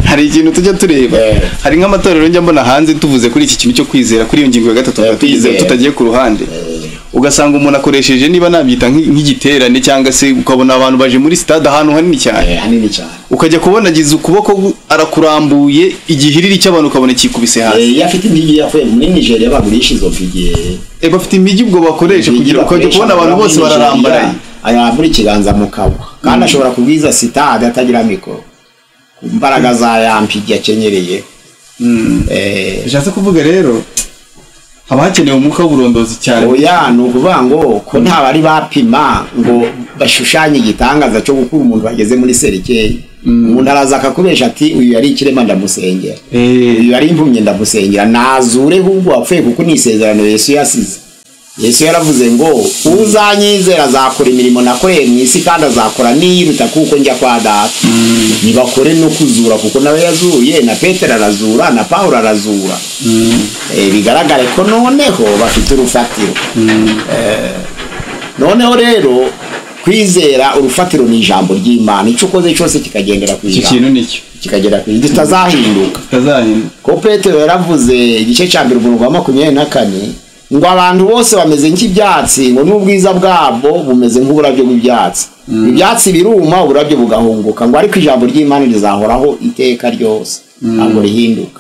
hari ikintu tujya tureba Eh. hari nk'amatorero njya mbona hanze tuvuze kuri iki kintu cyo kwizera kuri iyo ngingo ya gatatu Eh, tugize- kwizera. tutagiye ku ruhande ugasanga umuntu akoresheje niba nabyita nk'i- nk'igiterane cyangwa se ukabona abantu baje muri stade ahantu hanini cyane Eh, hanini cyane ukajya kubona agize ukuboko gu- arakurambuye igihiriri cy'abantu ukabona kikubise hasi Eh, iyo afite impigi yavuye muri nigeria bagurisha izo mpigi Eh, bafite imijyi ubwo bakoresha kugira ngo ukajya kubona abantu bose bararambaraye ayambura ikiganza mu kabwa kandi ashobora kubwiza sitade atagira mikoro ku mbaraga za yampigi yakenyereye Eh, bishatse kuvuga rero haba hakenewe umwuka w'uburondozi cyane oya ni ukuvuga ngo ko nta bari bapima ngo bashushanye igitangaza cyo gukura umuntu bageze muri serikeri umuntu araza akakubesha ati uyu yari ikirema ndamusengera Eh, uyu yari impumyi ndamusengera nazure ahubwo wapfuye kuko ni isezerano yesu yasize yesu yaravuze ngo uzanyizera azakora imirimo nakoreye mu isi kandi azakora n'iyiruta kuko njya kwa data ntibakore no kuzura kuko nawe yazuye na petero arazura na pawulo arazura Eh, bigaragare ko noneho bafite urufatiro Eh, noneho rero kwizera urufatiro ni ijambo ry'imana icyo ukoze cyose kikagendera ku icyo ijambo kintu nicyo kikagera ku ijambo tutazahinduka kitazahinduka ko petero yaravuze igice cya mbere umurongo wa makumyabiri na kane ngo abantu bose bameze nk'ibyatsi ngo n'ubwiza bwabo bumeze nk'uburabyo bw'ibyatsi ibyatsi biruma uburabyo bugahunguka ngo ariko ijambo ry'imana rizahoraho iteka ryose ntabwo rihinduka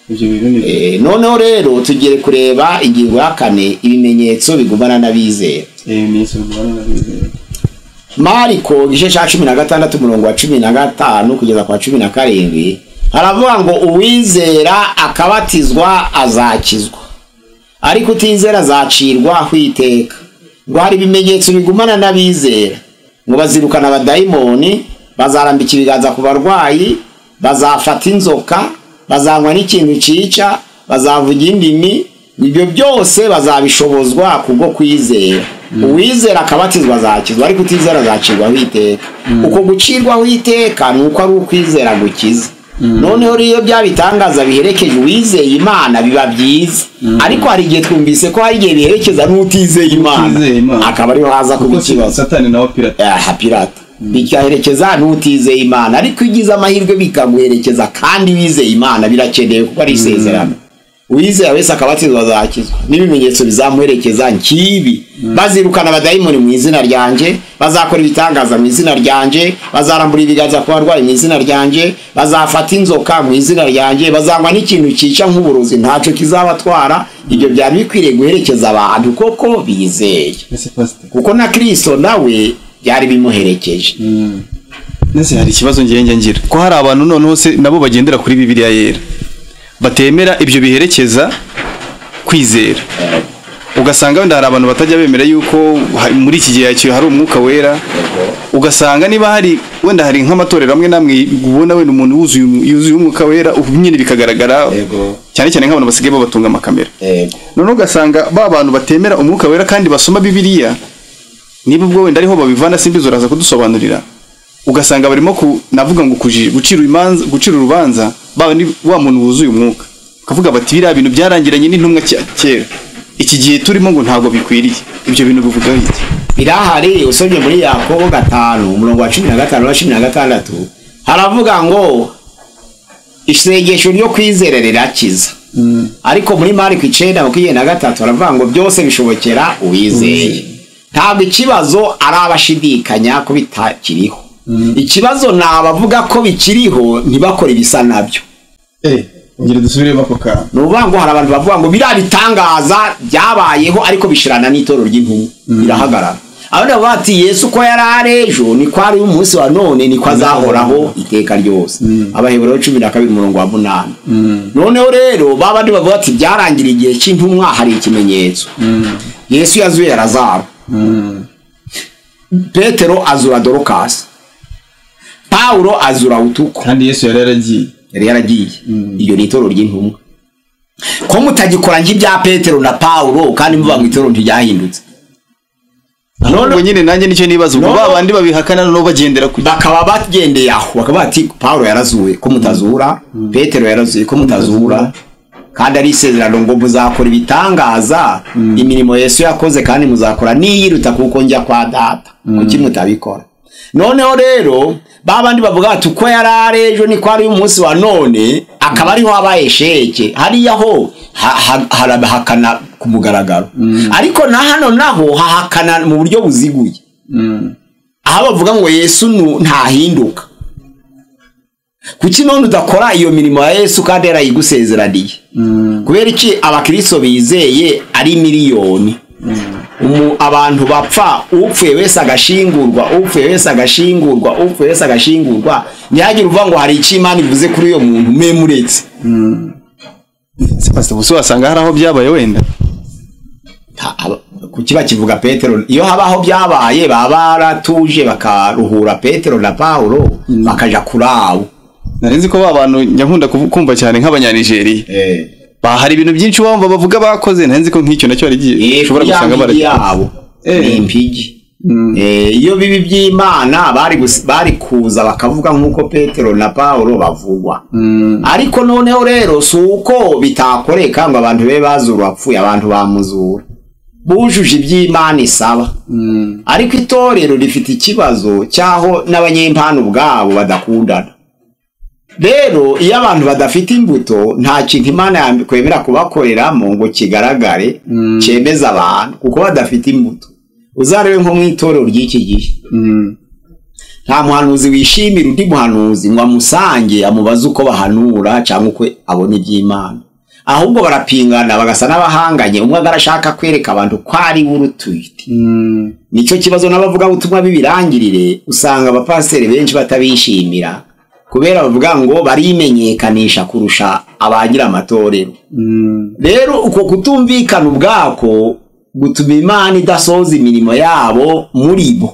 ibyo bintu ni byo. Eh, noneho rero tugiye kureba ingingo ya kane ibimenyetso bigumana n'abizera Eh, ni isomo bana bizeye. mariko igice cya cumi na gatandatu umurongo wa cumi na gatanu kugeza kwa cumi na karindwi haravuga ngo uwizera akabatizwa azakizwa ariko utizera azacirwa aho iteka ngo hari ibimenyetso bigumana n'abizera ngo bazirukana abadayimoni bazarambika ibiganza ku barwayi bazafata inzoka bazanywa n'ikintu cyica bazavuga indimi ibyo byose bazabishobozwa kubwo kwizera uwizera akabatizwa azakizwa ariko utizera azacirwaho iteka uko gucirwaho iteka ni uko ari ukwizera gukiza noneho rero bya bitangaza biherekeje uwizeye imana biba byiza ariko hari igihe twumvise ko hari igihe biherekeza n'utizeye imana Utizeye Imana. akaba ariho haza kuba kuko ikibazo satani nawe pirata aha pirata bikaherekeza n'utizeye imana ariko iyo ugize amahirwe bikaguherekeza kandi wizeye imana birakenewe kuko ari isezerano uwizera wese akaba atizwa azakizwa n'ibimenyetso bizamuherekeza nk'ibi bazirukana abadayimoni mu izina ryanjye bazakora ibitangaza mu izina ryanjye bazarambura ibiganza ku barwayi mu izina ryanjye bazafata inzoka mu izina ryanjye bazanywa n'ikintu cyica nk'uburozi ntacyo kizabatwara ibyo byari bikwiriye guherekeza abantu koko bizeye ese pasite kuko na kirisito nawe byari bimuherekeje ndetse hari hari ikibazo ngenge ngira ko hari abantu noneho se nabo bagendera kuri bibiliya yera batemera ibyo biherekeza kwizera ugasanga wenda hari abantu batajya bemera yuko ha- muri iki gihe cy'iyo hari umwuka wera ugasanga niba hari wenda hari nk'amatorero amwe n'amwe ubona wenda umuntu wuzuye umu- yuzuye umwuka wera ubu nyine bikagaragara Yego. cyane cyane nk'abantu basigaye babatunga amakamera noneho ugasanga ba bantu batemera umwuka wera kandi basoma bibiliya niba ubwo wenda ariho babivana simbizi uraza kudusobanurira ugasanga barimo ku navuga ngo kuji- gucira imanza gucira urubanza baba ni wa muntu wuzuye umwuka ukavuga bati biriya bintu byarangiranye n'intumwa cya- kera iki gihe turimo ngo ntabwo bikwiriye ibyo bintu bivuga iki birahari usomye muri yakobo gatanu umurongo wa cumi na gatanu na cumi na gatandatu haravuga ngo isengesho ryo kwizera rirakiza ariko muri mariko icenda makumyabiri na gatatu haravuga ngo byose bishobokera uwizeye ntabwo ikibazo ari abashidikanya ko bitakiriho ikibazo ni abavuga ko bikiriho ntibakore ibisa nabyo eh ngira dusubiremo ako kantu ni ukuvuga ngo hari abantu bavuga ngo biriya bitangaza byabayeho ariko bishirana n'itorero ry'intumwa birahagarara abandi bavuga bati yesu uko yari ari ejo niko ari umunsi wa none niko azahoraho iteka ryose abaheburero cumi na kabiri umurongo wa munani noneho rero ba bandi bavuga bati byarangiriye igihe cy'intumwa hari ikimenyetso yesu yazuye lazaro petero azura dorokasi pawulo azura utuko kandi yesu yari yaragiye yari yaragiye iyo ni itorero ry'intumwa ko mutagikora nk'ibya petero na paulo kandi muba mu itorero ntiryahindutse ubwo none nyine nanjye nicyo nibaza ubwo No, no. ba bandi babihakana noneho bagendera ku bakaba bagendeye aho bakaba bati paulo yarazuwe ko mutazura petero yarazuye ko mutazura kandi ari isezerano ngo muzakora ibitangaza imirimo yesu yakoze kandi muzakora niyiruta kuko njya kwa data kuki mutabikora noneho rero ba bandi bavuga bati uko yari ari ejo niko ari umunsi wa none akaba ariho habaye sheke hariya ho ha- ha- harahakana ku mugaragaro ariko na hano naho hahakana mu buryo buziguye aho bavuga ngo yesu nu- ntahinduka kuki none udakora iyo mirimo ya yesu kandi yarayigusezeraniye kubera iki abakristo bizeye ari miliyoni Umu- abantu bapfa upfuye wese agashingurwa upfuye wese agashingurwa upfuye wese agashingurwa ntihagire uvuga ngo hari icyo imana ivuze kuri uyo muntu memuretse pasita gusa wasanga hari aho byabaye wenda Ta- aba- kuki bakivuga petero iyo habaho byabaye baba baratuje bakaruhura petero na paulo bakaja kuri abo narinzi ko ba bantu njya nkunda kuvu- kumva cyane nk'abanyanigeriya Ba- hari ibintu byinshi wumva bavuga bakoze narinzi ko nk'icyo nacyo ari igihe ushobora gusanga impigi baragikora yabo ni impigi Eh, iyo bibi by'imana bari gus- bari kuza bakavuga nk'uko petero na paulo bavugwa ariko noneho rero si uko bitakoreka ngo abantu be bazura uwapfuye abantu bamuzura bujuje iby'imana isaba ariko itorero rifite ikibazo cy'aho n'abanyempano ubwabo badakundana rero iyo abantu badafite imbuto nta kintu imana yakwemera kubakoreramo ngo kigaragare cyemeza abantu kuko badafite imbuto uzarebe nko mu itorero ry'iki gihe nta muhanuzi wishimira undi muhanuzi ngo amusange amubaze uko bahanura cyangwa uko abona iby'imana ahubwo barapingana bagasa n'abahanganye umwe agarashaka kwereka abantu ko ari we urutwite nicyo kibazo n'abavugabutumwa b'ibirangirire usanga abapasiteri benshi batabishimira kubera bavuga ngo barimenyekanisha kurusha abagira amatorero rero uko kutumvikana ubwako gutuma imana idasohoza imirimo yabo muri bo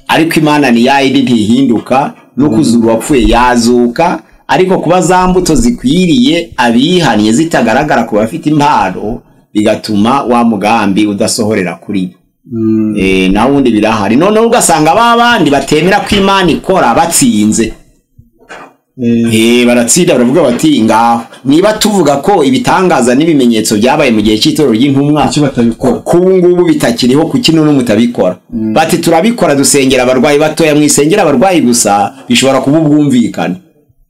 ariko imana ni yayindi ntihinduka no kuzura uwapfuye yazuka ariko kuba za mbuto zikwiriye abihaniye zitagaragara ku bafite impano bigatuma wa mugambi udasohorera kuri bo Eh, naho ubundi birahari noneho ugasanga ba bandi batemera ko imana ikora batsinze Eh, baratsinda baravuga bati ngaho niba tuvuga ko ibitangaza n'ibimenyetso byabaye mu gihe cy'itorero ry'intumwa Kuki batabikora? ku ubu ngubu bitakiriho kuki none mutabikora bati turabikora dusengera abarwayi batoya mwisengera abarwayi gusa bishobora kuba ubwumvikane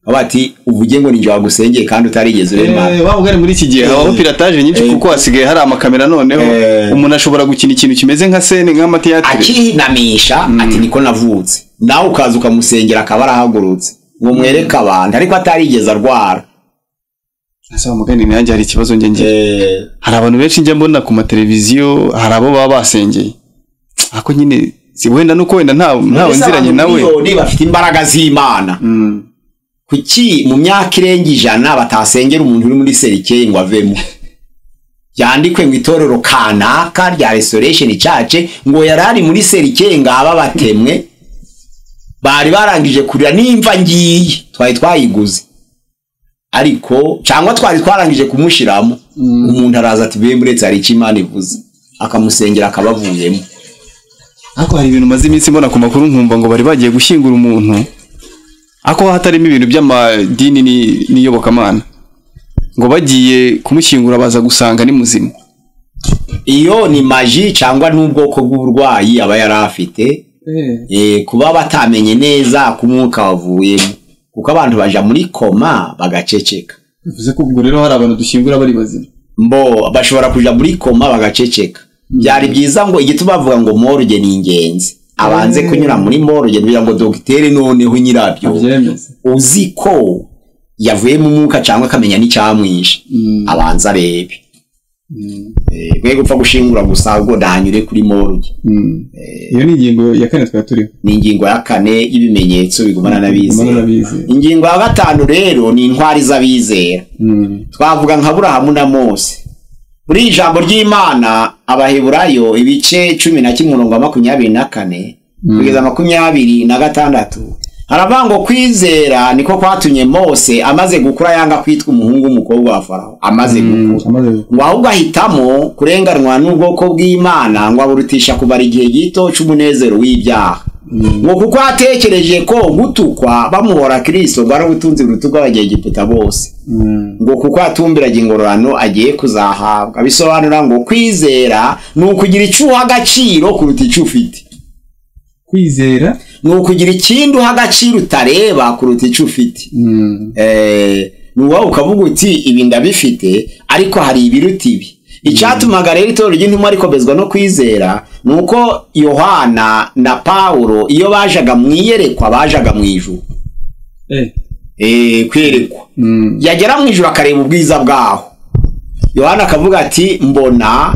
bati uvuge ngo ninjye wagusengeye kandi utarigeze urema Eh, waba ugari muri iki gihe habaho pirataje nyinshi Eh. kuko hasigaye hari amakamera noneho Eh. umuntu ashobora gukina ikintu kimeze nka sene nk'amatiyatire akihinamisha ati niko navutse nawe ukaza ukamusengera akaba arahagurutse ngo mwereke abantu ariko atarigeze arwara asaba mugani nanjye hari ikibazo njye ngira Eh, hari abantu benshi njya mbona ku mateleviziyo hari abo baba basengeye ariko nyine si wenda nuko wenda nta ntawe mbese nziranye abantu nawe miliyoni bafite imbaraga z'imana kuki mu myaka irenga ijana batasengera umuntu uri muri serikeye ngo avemo byandikwe ngo itorero kanaka rya restoration church ngo yari ari muri serikeye ngo aba batemwe bari barangije kurira nimva ngiye twari twayiguze ariko cyangwa twari twarangije kumushiramo umuntu araza ati be muretse hari icyo imana ivuze akamusengera akabavuyemo ariko hari ibintu maze iminsi mbona ku makuru nkumva ngo bari bagiye gushyingura umuntu ariko hatarimo ibintu by'amadini ni- n'iyobokamana ngo bagiye kumushyingura baza gusanga ni muzima iyo ni maji cyangwa n'ubwoko bw'uburwayi aba yari afite eh, kuba batamenye neza ko umwuka wavuyemo kuko abantu baja muri koma bagaceceka bivuze ko ubwo rero hari abantu dushyingura bari bazima mbo bashobora kuja muri koma bagaceceka byari byiza ngo igituma bavuga ngo morgue ni ingenzi abanze kunyura muri morgue kugira ngo dogiteri noneho nyirabyo abyemeza uzi ko yavuyemo umwuka cyangwa akamenya n'icyamwishe abanza arebe Eh, mwe gupfa gushingura gusa ahubwo ntanyure kuri morgue iyo ni ingingo ya kane twari turiho ni ingingo ya kane y'ibimenyetso bigumana Bigumana n'abizera n'abizera. ingingo ya gatanu rero ni intwari z'abizera twavuga nka burahamu na mose muri iri jambo ry'imana abaheburayo ibice cumi na kimwe umurongo wa makumyabiri na kane kugeza makumyabiri na gatandatu haravuga ngo kwizera niko kwatumye mose amaze gukura yanga kwitwa umuhungu w'umukobwa wa farawo amaze gukura amaze ngo ahubwo ahitamo kurenganwa n'ubwoko bw'imana ngo aburutisha kubara igihe gito cy'umunezero w'ibyaha ngo kuko atekereje ko gutukwa bamuhora kirisito bwari ubutunzi buruta ubw'abanyegiputa bose ngo kuko yatumbiraga ingororano agiye kuzahabwa bisobanura ngo kwizera ni ukugira icyo uha agaciro kuruta icyo ufite kwizera ni ukugira ikindi uha agaciro utareba kuruta icyo ufite Eh, ni wowe ukavuga uti ibi ndabifite ariko hari ibiruta ibi icyatumaga rero itorero ry'intumwa rikomezwa no kwizera ni uko yohana na pawulo iyo bajaga mu iyerekwa bajaga mu ijuru Eh. Eh, kwerekwa yagera mu ijuru akareba ubwiza bwaho yohana akavuga ati mbona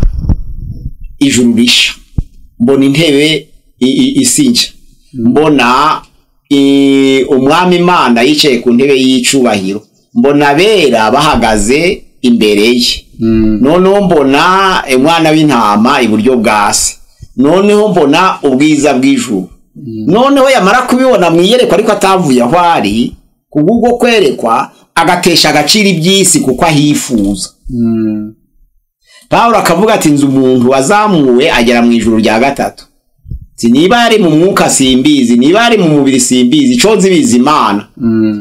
ijuru risha mbona intebe i- i- isi nshya mbona i- umwami imana yicaye ku ntebe y'icubahiro mbona abera bahagaze imbere ye noneho mbona umwana w'intama iburyo bwa se noneho mbona ubwiza bw'ijuru noneho yamara kubibona mu iyerekwa ariko atavuye aho ari kubw'ubwo kwerekwa agatesha agaciro iby'isi kuko ahifuza pawulo akavuga ati nzi umuntu wazamuwe agera mu ijuru rya gatatu Ati, niba yari mu mwuka simbizi niba yari mu mubiri simbizi ico nzi bizi imana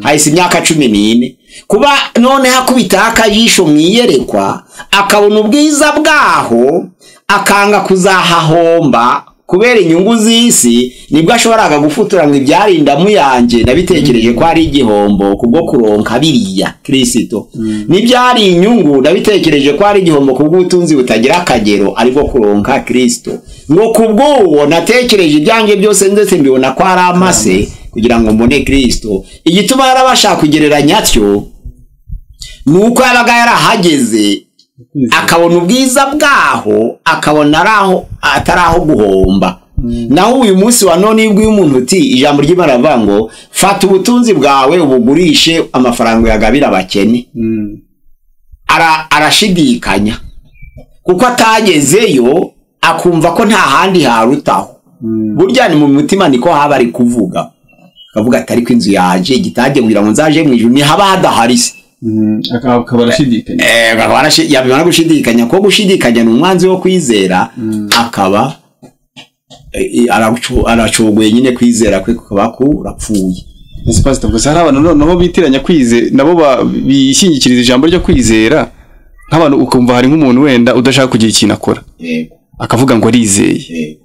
hahise imyaka cumi n'ine kuba noneho akubitaho akajisho mu iyerekwa akabona ubwiza bwaho akanga kuzahahomba kubera inyungu z'isi nibwo ashoboraga gufutura ngo ibyari indamu yanjye nabitekereje ko ari igihombo kubwo kuronka biriya kirisito n'ibyari inyungu nabitekereje ko ari igihombo kubw'ubutunzi butagira akagero aribwo kuronka kirisito ngo kubw'uwo natekereje ibyanjye byose ndetse mbibona ko ari amase kugira ngo mbone kirisito igituma yarabasha kugereranya atyo ni uko yabaga yarahageze akabona ubwiza bwaho akabona ari aho atari aho guhomba naho uyu munsi wa none iyo ubwiye umuntu uti ijambo ry'imana rivuga ngo fata ubutunzi bwawe ubugurishe amafaranga uyagabira abakene Ara- arashidikanya kuko atagezeyo akumva ko nta handi harutaho burya ni mu mutima niko haba ari kuvuga akavuga atari ko inzu yaje igitage kugira ngo nzaje mu ijuru ntihaba hadahari se akaba arashidikanya Eh, akaba arashi- yabimara gushidikanya ko gushidikanya ni umwanzi wo kwizera akaba eh, aracu- aracogoye nyine kwizera kwe kukaba kurapfuye ese pastor gusa hari abantu noneho bitiranya kwizera nabo ba- bishingikiriza ijambo ryo kwizera nk'abantu ukumva hari nk'umuntu wenda udashaka kugira ikintu akora Yego, akavuga ngo arizeye yego.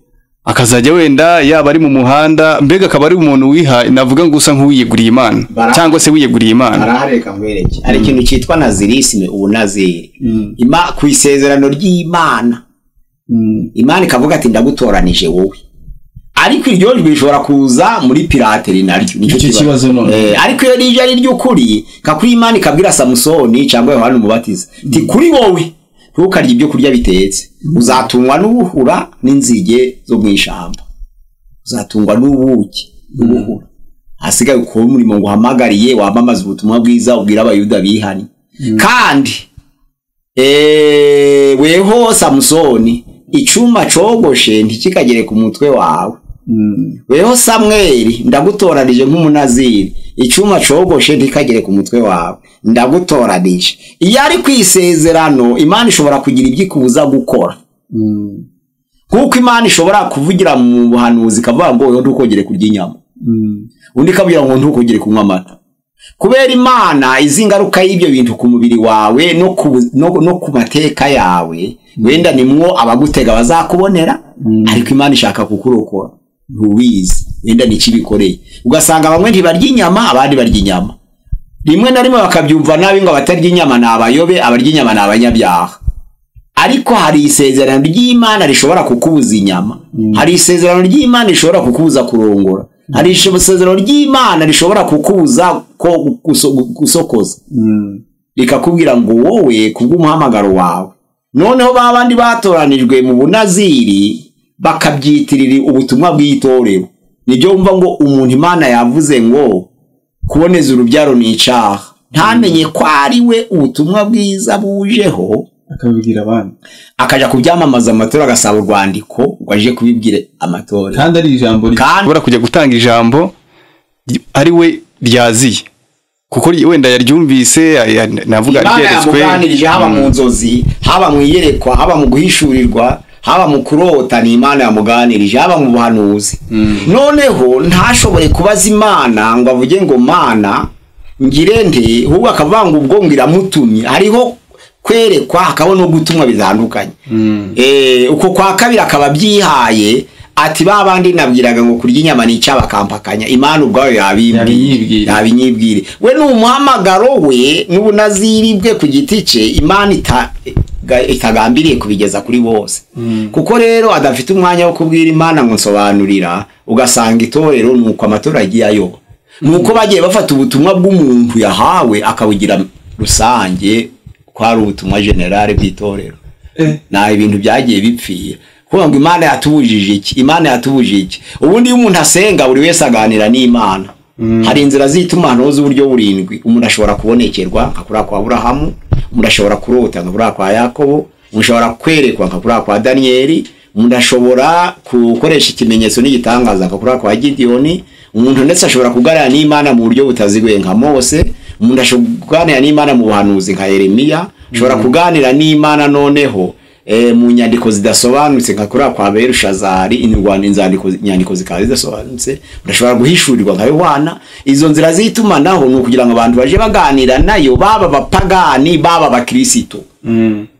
akazajya wenda yaba ari mu muhanda mbega akaba ari umuntu wiha navuga ngo usa nk'uwiyeguriye imana Bara- cyangwa se wiyeguriye imana arahareka nkwereke hari ikintu cyitwa nazirisime ubunazeri ima ku isezerano ry'imana imana ikavuga ati ndagutoranije wowe ariko iryo jwi rishobora kuza muri pirateri naryo nicyo Nicyo kibazo none. Eh, ariko iyo rije ari ry'ukuri kakuri imana ikabwira samusoni cyangwa yohani umubatiza nti kuri wowe ntukarye ibyo kurya bitetse uzatungwa n'ubuhura n'inzige zo mu ishyamba uzatungwa n'ubuki n'ubuhura hasigaye ukora umurimo ngo uhamagariye wamamaze ubutumwa bwiza ubwira abayuda bihanye kandi eh, weho samusoni icyuma cogoshe ntikikagere ku mutwe wawe weho samweli ndagutoranije nk'umunaziri icyuma cogoshe ntikagere ku mutwe wawe ndagutoranije iyo ari ku isezerano imana ishobora kugira ibyo ikubuza gukora kuko imana ishobora kuvugira mu buhanuzi ikavuga ngo weho ntukongere kurya inyama undi ikabwira ngo ntukongere kunywa amata kubera imana izi ingaruka y'ibyo bintu ku mubiri wawe no ku, bu- no, no ku mateka yawe wenda nimwo abagutega bazakubonera ariko imana ishaka kukurokora ntubizi wenda ni ikibikoreye ugasanga bamwe ntibarya inyama abandi barya inyama rimwe na rimwe bakabyumva nabi ngo abatarya inyama ni abayobe abarya inyama ni abanyabyaha ariko hari isezerano ry'imana rishobora kukubuza inyama hari isezerano ry'imana rishobora kukubuza kurongora hari isezerano ry'imana rishobora kukubuza ko guso- gusokoza rikakubwira ngo wowe kubw'umuhamagaro wawe noneho ba bandi batoranijwe mu bunaziri bakabyitirira ubutumwa bw'itorero nibyo wumva ngo umuntu imana yavuze ngo kuboneza urubyaro ni icaha ntamenye ko ari we ubutumwa bwiza bujeho akabibwira abandi akaja kubyamamaza mu matora agasaba urwandiko ngo aje kubibwira amatora kandi ari ijambo rye kandi ashobora kujya gutanga ijambo ry- ari we ryaziye kuko ry- wenda yaryumvise ya- ya- navuga imana ryeretswe yamuganirije haba mu nzozi haba mu iyerekwa haba mu guhishurirwa haba mu kurota ni imana yamuganirije haba mu buhanuzi noneho ntashobore kubaza imana ngo avuge ngo mana ngire nte ahubwo akavuga ngo ubwo ngo iramutumye hariho kwerekwa hakabaho no gutumwa bitandukanye Eh, uko kwa kabiri akaba abyihaye ati ba bandi nabwiraga ngo kurya inyama ni icyaha bakampakanya imana ubwayo yabimbwiye Yabinyibwira. abinyibwire we ni umuhamagaro we n'ubunaziri bwe ku giti cye imana ita- ga- itagambiriye kubigeza kuri bose kuko rero adafite umwanya wo kubwira imana ngo nsobanurira ugasanga itorero ni uko amatorage yayoba ni uko bagiye bafata ubutumwa bw'umuntu yahawe akabugira rusange ko ari ubutumwa generale bw'itorero nta ibintu byagiye bipfira kuvuga ngo imana yatubujije iki imana yatubujije iki ubundi iyo umuntu asenga buri wese aganira n'imana hari inzira z'itumanaho z'uburyo burindwi umuntu ashobora kubonekerwa nka kuriya kwa burahamu umuntu ashobora kurota nka kuriya kwa yakobo umuntu ashobora kwerekwa nka kuriya kwa daniyeli umuntu ashobora gukoresha ikimenyetso n'igitangaza nka kuriya kwa gidiyoni umuntu ndetse ashobora kuganira n'imana mu buryo butaziguye nka mose umuntu ashobora kuganira n'imana mu buhanuzi nka yeremiya ashobora kuganira n'imana noneho eh, mu nyandiko zidasobanutse nka kuriya kwa berushazari in rwanda inzandiko inyandiko zikaba zidasobanutse urashobora guhishurirwa nka yohana izo nzira z'itumanaho ni ukugira ngo abantu baje baganira nayo baba abapagani baba abakirisitu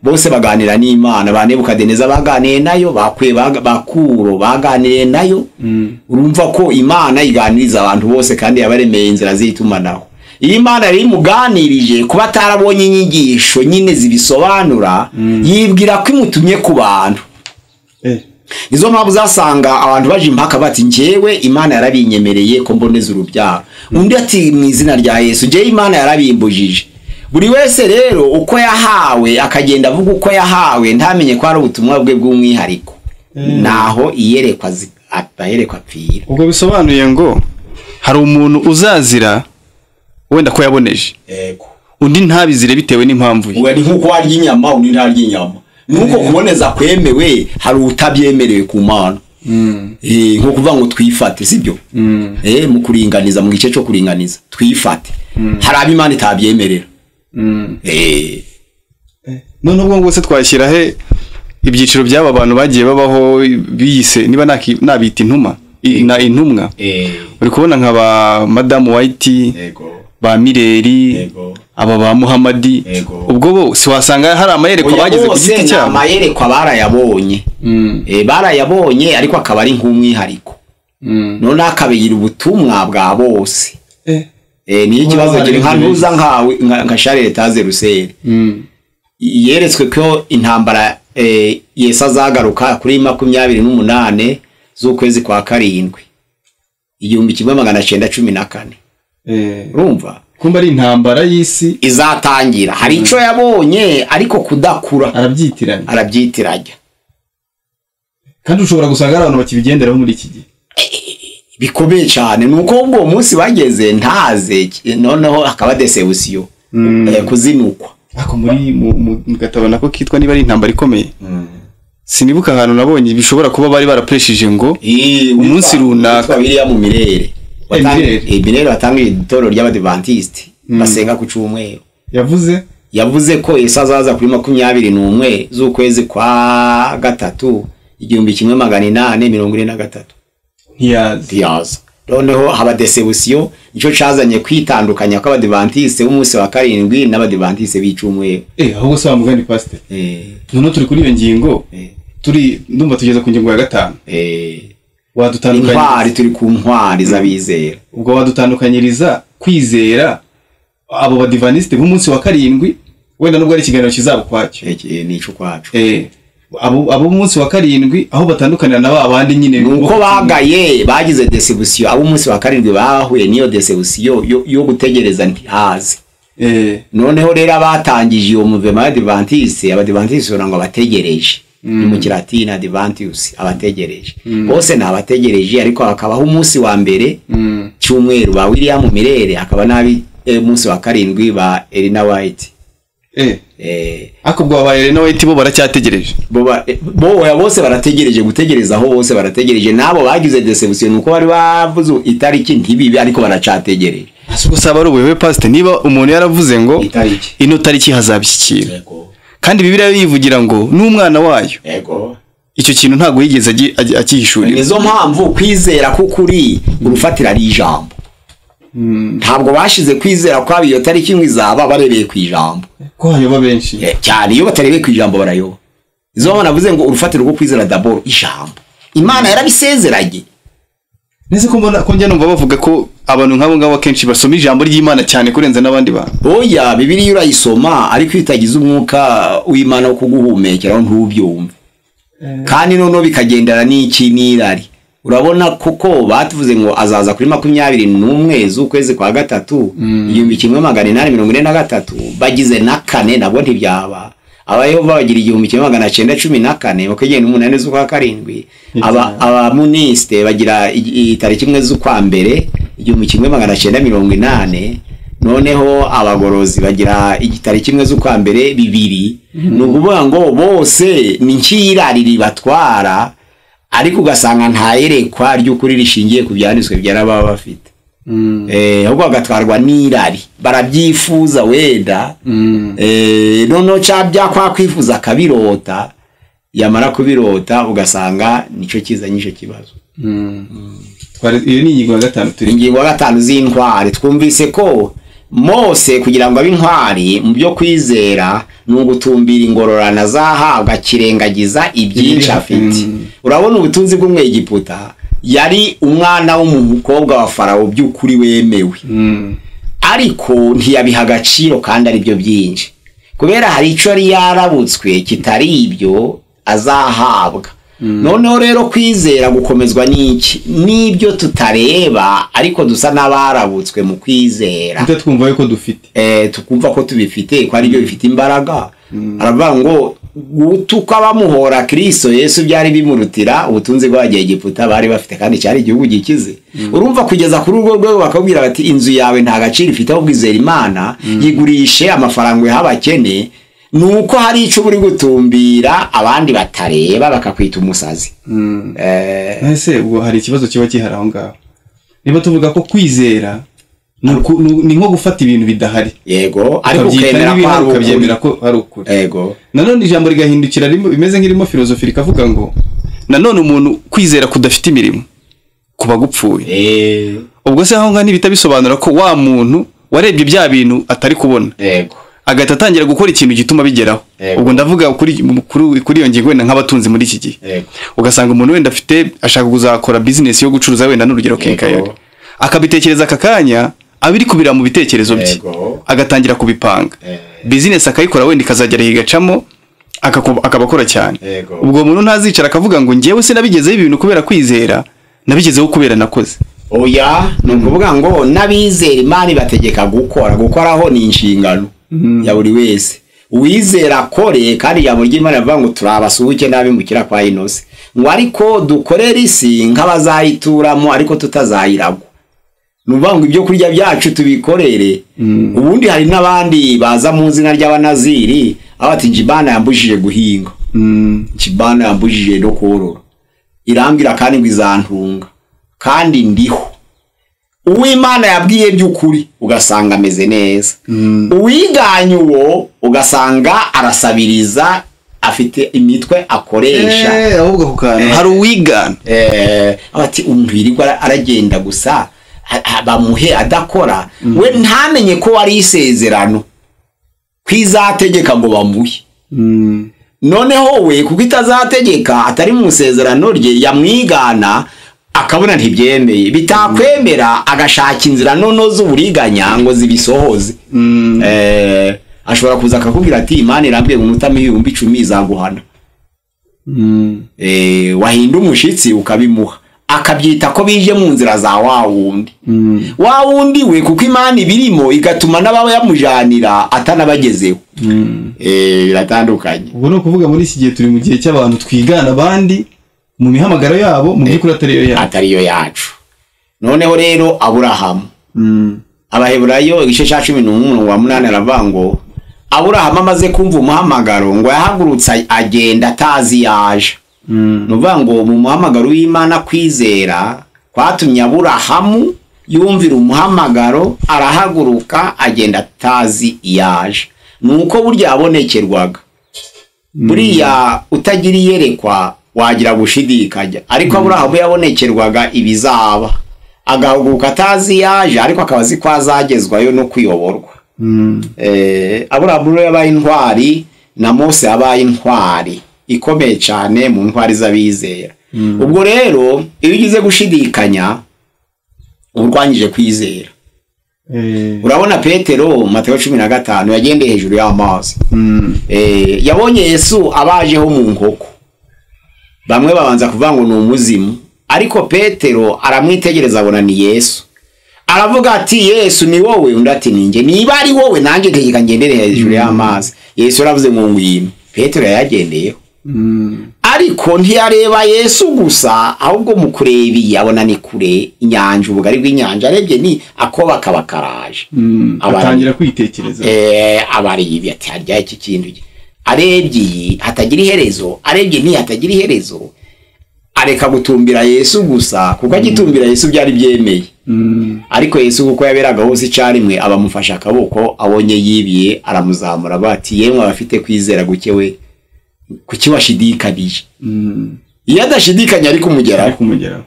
bose baganira n'imana ba nebukadineza baganiye nayo bakwe bag- bakuro baganiye nayo urumva ko imana iganiriza abantu bose kandi yabaremeye inzira z'itumanaho iyo imana yari imuganirije kuba atarabonye inyigisho nyine zibisobanura yibwira ko imutumye ku bantu izo mpamvu uzasanga abantu baje impaka bati njyewe imana yarabinyemereye ko mboneza urubyaro undi ati mu izina rya yesu njyewe imana yarabimbujije buri wese rero uko yahawe akagenda avuga uko yahawe ntamenye ko ari ubutumwa bwe bw'umwihariko naho iyerekwa zi- abaherekwa apfira ubwo bisobanuye ngo hari umuntu uzazira wenda ko yaboneje yego undi ntabizire bitewe n'impamvu ye ngo ni nk'uko warya inyama undi ntarya inyama nuko kuboneza kwemewe hari utabyemerewe ku mana Eh, nko kuvuga ngo twifate sibyo Eh, mu kuringaniza mu gice cyo kuringaniza twifate hari abo imana itabyemerera Eh, none ubwo ngo se twashyira he ibyiciro by'aba bantu bagiye babaho biyise niba naki- nabita intumwa i- na intumwa uri kubona nka ba madamu wayiti yego ba mireri yego aba ba muhamadi Yego. ubwo bo si wasanga hari amayereko Oya, bageze ku bose giti ni cyabo amayerekwa barayabonye Eh, barayabonye ariko akaba ari nk'umwihariko none akabigira ubutumwa bwa bose Eh, niyo ikibazo hari gira nka ibintu ntuza nkawe nka- nka Charles Taze Rusere yeretswe ko intambara eh, Yesu azagaruka kuri makumyabiri n'umunane z'ukwezi kwa karindwi igihumbi kimwe magana cyenda cumi na kane Eh, urumva kumba ari intambara y'isi izatangira hari icyo yabonye ariko kudakura arabyitiranya arabyitiranya kandi ushobora gusanga hari abantu bakibigenderaho muri iki gihe bikomeye cyane ni uko ubwo uwo munsi bageze ntaze noneho hakaba desebusiyo Eh, kuzinukwa ariko muri mu mu- mu gatabo nako kitwa niba ari intambara ikomeye sinibuka ahantu nabonye bishobora kuba bari barapresheje ngo Eh, Umunsi witwa- runaka. witwa biriya mu mirere Watang- Mirere. eh, mirere watangiye itorero ry'abadivantisite basenga ku cyumweru yavuze yavuze ko yesu azaza kuri makumyabiri n'umwe z'ukwezi kwa gatatu igihumbi kimwe magana inani mirongo ine na gatatu ntiyazi ntiyaza noneho haba desebusiyo nicyo cyazanye kwitandukanya kw'abadivantisite b'umunsi wa karindwi n'abadivantisite b'icumweru eh ahubwo se wamugani pasiteri Eh, noneho turi kuri iyo ngingo eh, turi ndumva tugeze ku ngingo ya gatanu eh. intwari wadutandukanyiriza turi ku ntwari z'abizera ubwo wadutandukanyiriza kwizera abo badivanisite b'umunsi wa karindwi wenda nubwo ari ikiganiro kizaba ukwacyo Eki- ni ico kwacu eh abo abo b'umunsi wa karindwi aho batandukanira na ba bandi nyine ni uko bo- bagaye bagize desebusiyo ab'umunsi wa karindwi bahuye n'iyo desebusiyo yo- yo gutegereza ntihaze eh noneho rero abatangije iyo muvema y'abadivantisite abadivantisite ubona ngo abategereje ni mu kilatini adivantius abategereje bose ni abategereje ariko hakabaho umunsi wa mbere cyumweru ba william mirere hakaba n'ab'umunsi wa karindwi ba elina white eh Eh, ariko ubwo ba Elena White bo baracyategereje bo ba- eh, bo- oya, bose barategereje gutegereza aho bose barategereje n'abo bagize desebusiyo ni uko bari bavuze itariki ntibibe ariko baracategereje ese gusa aba ari ubuyobe pasite niba umuntu yaravuze ngo itariki ino tariki hazabishyikira yego kandi bibiliya yo yivugira ngo n'umwana wayo yego icyo kintu ntabwo yigeze agi- agi- akihishurira nizo mpamvu kwizera k'ukuri urufatira ari ijambo ntabwo bashize kwizera kwaba iyo tariki ngo izaba barebeye ku ijambo ko hayoba benshi Eh, cyane iyo batarebeye ku ijambo barayoba izo mpamvu navuze ngo urufatiro rwo kwizera daboro ijambo imana yarabisezeranye ndetse ko mbona ko njya numva bavuga ko abantu nk'abo ngabo akenshi basoma ijambo ry'imana cyane kurenza n'abandi bantu oya bibiliya urayisoma ariko iyo itagize umwuka w'imana wo kuguhumekeraho ntubyumve kandi noneho bikagendana n'iki n'irari urabona kuko batuvuze ngo azaza kuri makumyabiri n'umwe z'ukwezi kwa gatatu igihumbi kimwe magana inani mirongo ine na gatatu bagize na kane nabwo ntibyaba abayehova bagira igihumbi kimwe magana cyenda cumi na kane bakagenda umunani z'ukwa karindwi aba- abamunisite bagira ig- itariki imwe z'ukwa mbere igihumbi kimwe magana cyenda mirongo inane noneho abagorozi bagira igitari kimwe z'ukwa mbere bibiri ni ukuvuga ngo bose ni nk'irari ribatwara ariko ugasanga nta yerekwa ry'ukuri rishingiye ku byanditswe byari baba bafite Eh, ahubwo bagatwarwa n'irari barabyifuza wenda Eh, noneho cya byakwa kwifuza akabirota yamara kubirota ugasanga nicyo kizanye icyo kibazo twari iyo ni ingingo ya gatanu turi ingingo ya gatanu z'intwari twumvise ko mose kugira ngo abe intwari mu byo kwizera ni ugutumbira ingororano azahabwa akirengagiza ibyinshi afite urabona ubutunzi bw'umwegiputa yari umwana w'umukobwa wa farawo by'ukuri wemewe ariko ntiyabiha agaciro kandi ari byo byinshi kubera hari icyo yari yarabutswe kitari ibyo azahabwa noneho rero kwizera gukomezwa n'iki n'ibyo tutareba ariko dusa n'abarabutswe mu kwizera tujya twumva yuko dufite eh, tukumva ko tubifite ko ari byo bifite imbaraga aravuga ngo gutuka bamuhora kristo yesu byari bimurutira ubutunzi bw'abagiye egiputa bari bafite kandi cyari igihugu gikize urumva kugeza kuri urwo rwego bakabwira bati inzu yawe nta gaciro ifite ahubwo izera imana yigurishe amafaranga yaha abakene ni uko hari icyo uri gutumbira abandi batareba bakakwita umusazi Eh, ese ubwo hari ikibazo kiba gihari aho ngaho niba tuvuga ko kwizera ni uku- ni- ni nko gufata ibintu bidahari yego ariko ukabyita ukemera ko n'ibihari hari ukuri ukabyemera ko hari ukuri yego nanone ijambo rigahindukira rimwe bimeze nk'irimo filozofi rikavuga ngo nanone umuntu kwizera kudafite imirimo kuba gupfuye Eh, ubwo se aho ngaho ntibita bisobanura ko wa muntu warebye bya bintu atari kubona yego agahita atangira gukora ikintu gituma bigeraho Yego. ubwo ndavuga kuri kuri- kuri iyo ngingo wenda nk'abatunzi muri iki gihe yego ugasanga umuntu wenda afite ashaka kuzakora bizinesi yo gucuruza wenda n'urugero kenkayori akabitekereza aka kanya abiri kubira mu bitekerezo bye Yego. agatangira kubipanga bizinesi akayikora wenda ikazagera igacamo akaku- akaba akora cyane Yego. ubwo umuntu ntazicara akavuga ngo ngewe sinabigezeho ibi bintu kubera kwizera nabigezeho kubera nakoze oya ni ukuvuga ngo n'abizera imana ibategeka gukora gukoraho ni inshingano ya buri wese uwizera akore kandi ijambo ry'imana rivuga ngo turabasuhuke n'abimukira kwa inose ngo ariko dukorere isi nk'abazayituramo ariko tutazayiragwa ni ukuvuga ngo ibyo kurya byacu tubikorere ubundi hari n'abandi baza mu izina ry'abanaziri aho bati njibana yambujije guhinga njibana yambujije no korora irambwira kandi ngo izantunga kandi ndiho uw'imana yabwiye by'ukuri ugasanga ameze neza uwiganye uwo ugasanga arasabiriza afite imitwe akoresha ahubwo ako kantu hari uwigana eh, ati umuntu yirirwa ara- aragenda gusa ha- ha- bamuhe adakora we ntamenye ko wari isezerano kwizategeka ngo bamuhe noneho we kuko itazategeka atari mu isezerano rye yamwigana akabona ntibyemeye bitakwemera agashaka inzira nono z'uburiganya ngo zibisohoze Eh, ashobora kuza akakubwira ati imana irambwiye ngo unutame ibihumbi icumi izaguhana eh, wahinda umushitsi ukabimuha akabyita ko bije mu nzira za wa wundi wa wundi we kuko imana ibirimo igatuma n'abayamujanira atanabagezeho Eh, biratandukanye ubwo ni ukuvuga muri iki gihe turi mu gihe cy'abantu twigana abandi mu mihamagaro yabo mu by'ukuri atari yo yabo atari yo yacu noneho rero aburahamu abaheburayo igice cya cumi n'umurongo wa munani aravuga ngo aburahamu amaze kumva umuhamagaro ngo yahagurutse ay- agenda atazi iyo aje ni ukuvuga ngo mu muhamagaro w'imana kwizera kwatumye aburahamu yumvira umuhamagaro arahaguruka agenda atazi iyo aje ni uko burya yabonekerwaga buriya utagira iyerekwa wagira gushidikanya ariko aburahamu yabonekerwaga ibizaba agahaguruka atazi yaje ariko akaba azi ko azagezwayo no kuyoborwa Eh, aburahamu rero yabaye intwari na mose yabaye intwari ikomeye cyane mu ntwari z'abizera ubwo rero iyo ugize gushidikanya uba urwanyije kwizera Eh, urabona petero mateo cumi na gatanu yagendeye hejuru y'amazi Eh, yabonye yesu abajeho mu nkoko bamwe babanza kuvuga ngo ni umuzimu ariko petero aramwitegereza abona ni yesu aravuga ati yesu ni wowe undi ati ninjye niba ari wowe nanjye tegeka ngendere hejuru y'amazi yesu yaravuze ngo ngwino petero yayagendeyeho ariko ntiyareba yesu gusa ahubwo mu kureba iyi abona ni kure inyanja ubugari bw'inyanja arebye ni akoba kaba karaje Abantu- atangira kwitekereza Eh, abariyi ati harya iki kintu iki?" arebye iyi hatagira iherezo arebye n'iyi hatagira iherezo areka gutumbira yesu gusa kuko agitumbira yesu byari byemeye ariko yesu kuko yaberaga hose icyarimwe abamufashe akaboko abonye yibiye aramuzamura bati yemwe abafite kwizera guke we kuki washidikanije iyo adashidikanya ari kumugeraho ariko umugeraho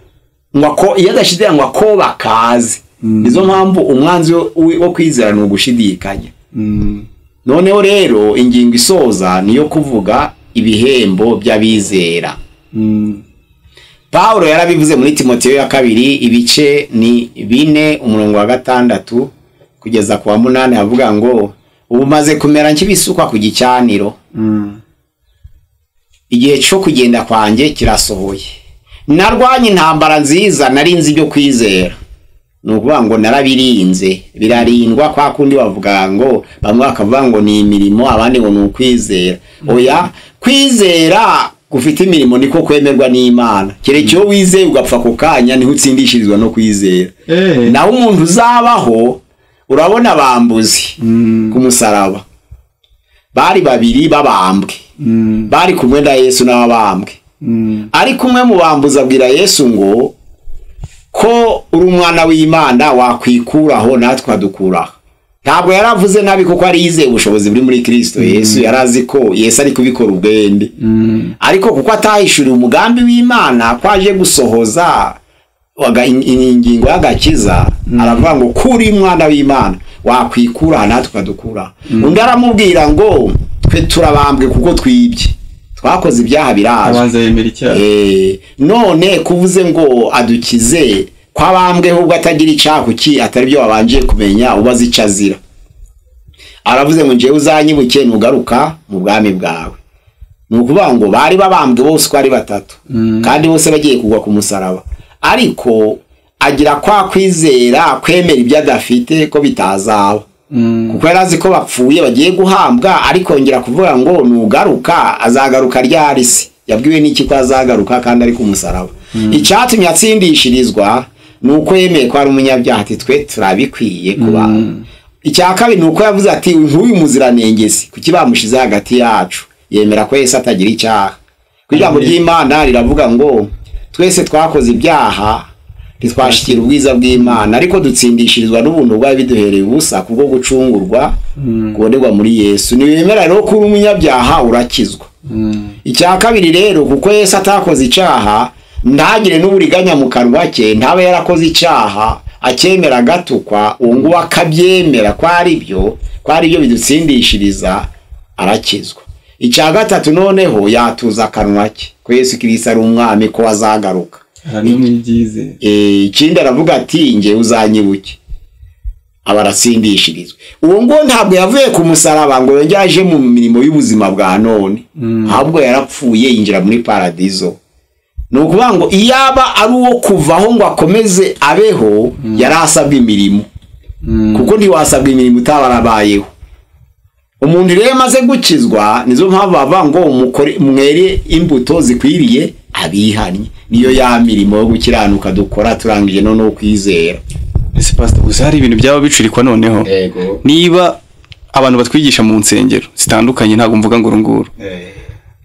ngo ako- iyo adashidikanya ngo ako bakaze nizo mpamvu umwanzi wo- wo kwizera ni ugushidikanya noneho rero ingingo isoza niyo kuvuga ibihembo by'abizera Pawulo yarabivuze muri timoteyo ya kabiri ibice ni bine umurongo wa gatandatu kugeza ku wa munani avuga ngo ubu maze kumera nk'ibisukwa ku gicaniro igihe cyo kugenda kwanjye kirasohoye narwanye intambara nziza nari nzi ibyo kwizera ni ukuvuga ngo narabirinze birarindwa kwa kundi bavuga ngo bamwe bakavuga ngo ni imirimo abandi ngo ni ukwizera oya kwizera gufite imirimo niko kwemerwa n'imana kereka iyo wizeye ugapfa ako kanya niho utsindishirizwa no kwizera Eh. naho umuntu uzabaho urabona bambuzi ku musaraba bari babiri babambwe bari kumwe na yesu n'ababambwe ariko umwe mu bambuzi abwira yesu ngo ko uri umwana w'imana wakwikuraho natwe adukuraho ntabwo yaravuze nabi kuko ari yizeye ubushobozi buri muri kirisito yesu yari azi ko yesu ari kubikora ubwende ariko kuko atahishuriye umugambi w'imana ko aje gusohoza waga- in- in- ingingo y'agakiza aravuga ngo ko uri umwana w'imana wakwikuraho natwe ukadukuraho undi aramubwira ngo twe turabambwe kuko twibye twakoze ibyaha birazwi abanza yemera icyaha Eh, none kuvuze ngo adukize kwabambweho ubwo atagira icyaha kuki atari byo wabanje kumenya ubaze icyo azira aravuze ngo njyewe uzanyibuke nugaruka mu bwami bwawe ni ukuvuga ngo bari babambwe bose uko ari batatu kandi bose bagiye kugwa ku musaraba ariko agira kwa kwizera kwemera ibyo adafite ko bitazaba kuko yari azi ko bapfuye bagiye guhambwa ariko yongera kuvuga ngo nugaruka azagaruka ryari se yabwiwe n'iki ko azagaruka kandi ari ku musaraba icyatumye atsindishirizwa ni uko yemeye ko ari umunyabyaha ati twe turabikwiye ku bantu icya kabiri ni uko yavuze ati nk'uyu muziranengezi kuki bamushyize hagati yacu yemera ko yesu atagira icyaha ku ijambo ry'imana riravuga ngo twese twakoze ibyaha ntitwashikira ubwiza bw'imana ariko dutsindishirizwa n'ubuntu bwari biduhereye ubusa kubwo gucungurwa kubonerwa muri yesu ntibemera rero ko uri umunyabyaha urakizwa icya kabiri rero kuko yesu atakoze icyaha ntagire n'uburiganya mu kanwa ke ntaba yarakoze icyaha akemera agatukwa uwo nguwo akabyemera ko ari byo ko ari byo bidutsindishiriza arakizwa icya gatatu noneho yatuza akanwa ke ko yesu kirisa ari umwami ko azagaruka aha ni umwibyizera Eh, ikindi aravuga ati njye uzanyibuke aba aratsindishirizwa uwo nguwo ntabwo yavuye ku musaraba ngo yongere aje mu mirimo y'ubuzima bwa none ahubwo yarapfuye yinjira muri paradizo ni ukuvuga ngo iyaba ari uwo kuvaho ngo akomeze abeho yari asabwa imirimo kuko ntiwasabwa imirimo utaba arabayeho umuntu rero iyo amaze gukizwa nizo mpamvu bavuga ngo mukore- mwere imbuto zikwiriye abihannye niyo ya mirimo yo gukiranuka dukora turangije no no kwizera ese pasita gusa hari ibintu byaba bicurikwa noneho yego niba abantu batwigisha mu nsengero zitandukanye ntabwo mvuga ngo urunguru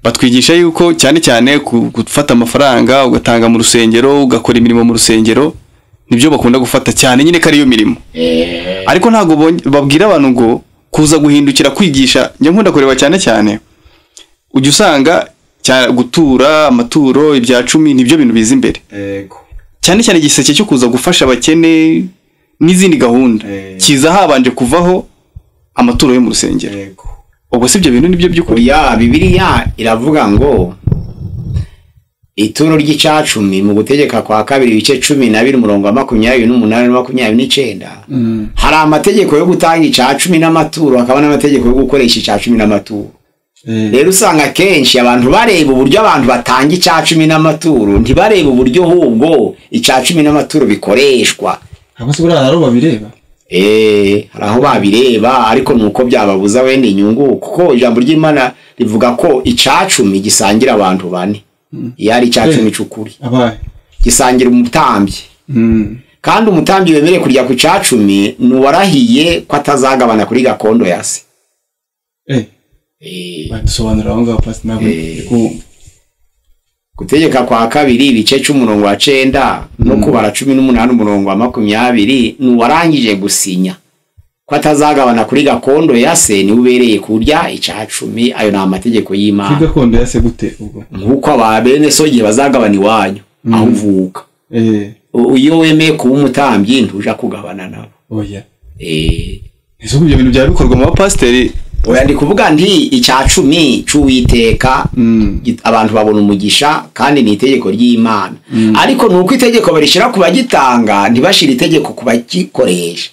batwigisha yuko cyane cyane ku- gufata amafaranga ugatanga mu rusengero ugakora imirimo mu rusengero nibyo bakunda gufata cyane nyine ko ariyo mirimo ariko ntabwo bon- babwira abantu ngo kuza guhindukira kwigisha njya nkunda kureba cyane cyane ujya usanga cya- gutura amaturo ibya cumi nibyo bintu biza imbere cyane cyane igiseke cyo kuza gufasha abakene n'izindi gahunda kiza habanje kuvaho amaturo yo mu rusengero ubwo si ibyo bintu nibyo by'ukuri oya bibiliya iravuga ngo ituro ry'icacumi mu gutegeka kwa kabiri ibice cumi na biri umurongo wa makumyabiri n'umunani na makumyabiri n'icyenda hari amategeko yo gutanga icacumi n'amaturo hakaba n'amategeko yo gukoresha icacumi n'amaturo rero usanga akenshi abantu bareba uburyo abantu batanga icya cumi n'amaturo ntibareba uburyo ahubwo icya cumi n'amaturo bikoreshwa abasi buriya hari aho babireba Eh, hari aho babireba ariko ni uko byababuza wenda inyungu kuko ijambo ry'imana rivuga ko icacumi gisangira abantu bane iyo ari icacumi cy'ukuri abaye gisangira umutambyi kandi umutambyi wemerewe kurya ku cacumi ni uwarahiye ko atazagabana kuri gakondo ya se Eh, dusobanurira aho ngaho pasita ntabwo ndi kumva gutegeka kwa kabiri ibice cy'umurongo wa cenda no kubara cumi n'umunani umurongo wa makumyabiri ni uwarangije gusinya ko atazagabana kuri gakondo ya se niwe ubereye kurya icya cumi ayo ni amategeko kuri y'imana gakondo yase gute ubwo nk'uko aba bene so igihe bazagabana iwanyu aho uvuka eee U- iyo wemeye kuba umutambyi ntuja kugabana nabo oya Eh, ese ubwo ibyo bintu byaba bikorwa mu bapasiteri oya ndi kuvuga nti icya cumi cy'uwiteka git- abantu babona umugisha kandi ni itegeko ry'imana ariko ni uko itegeko barishyira ku bagitanga ntibashire itegeko ku bagikoresha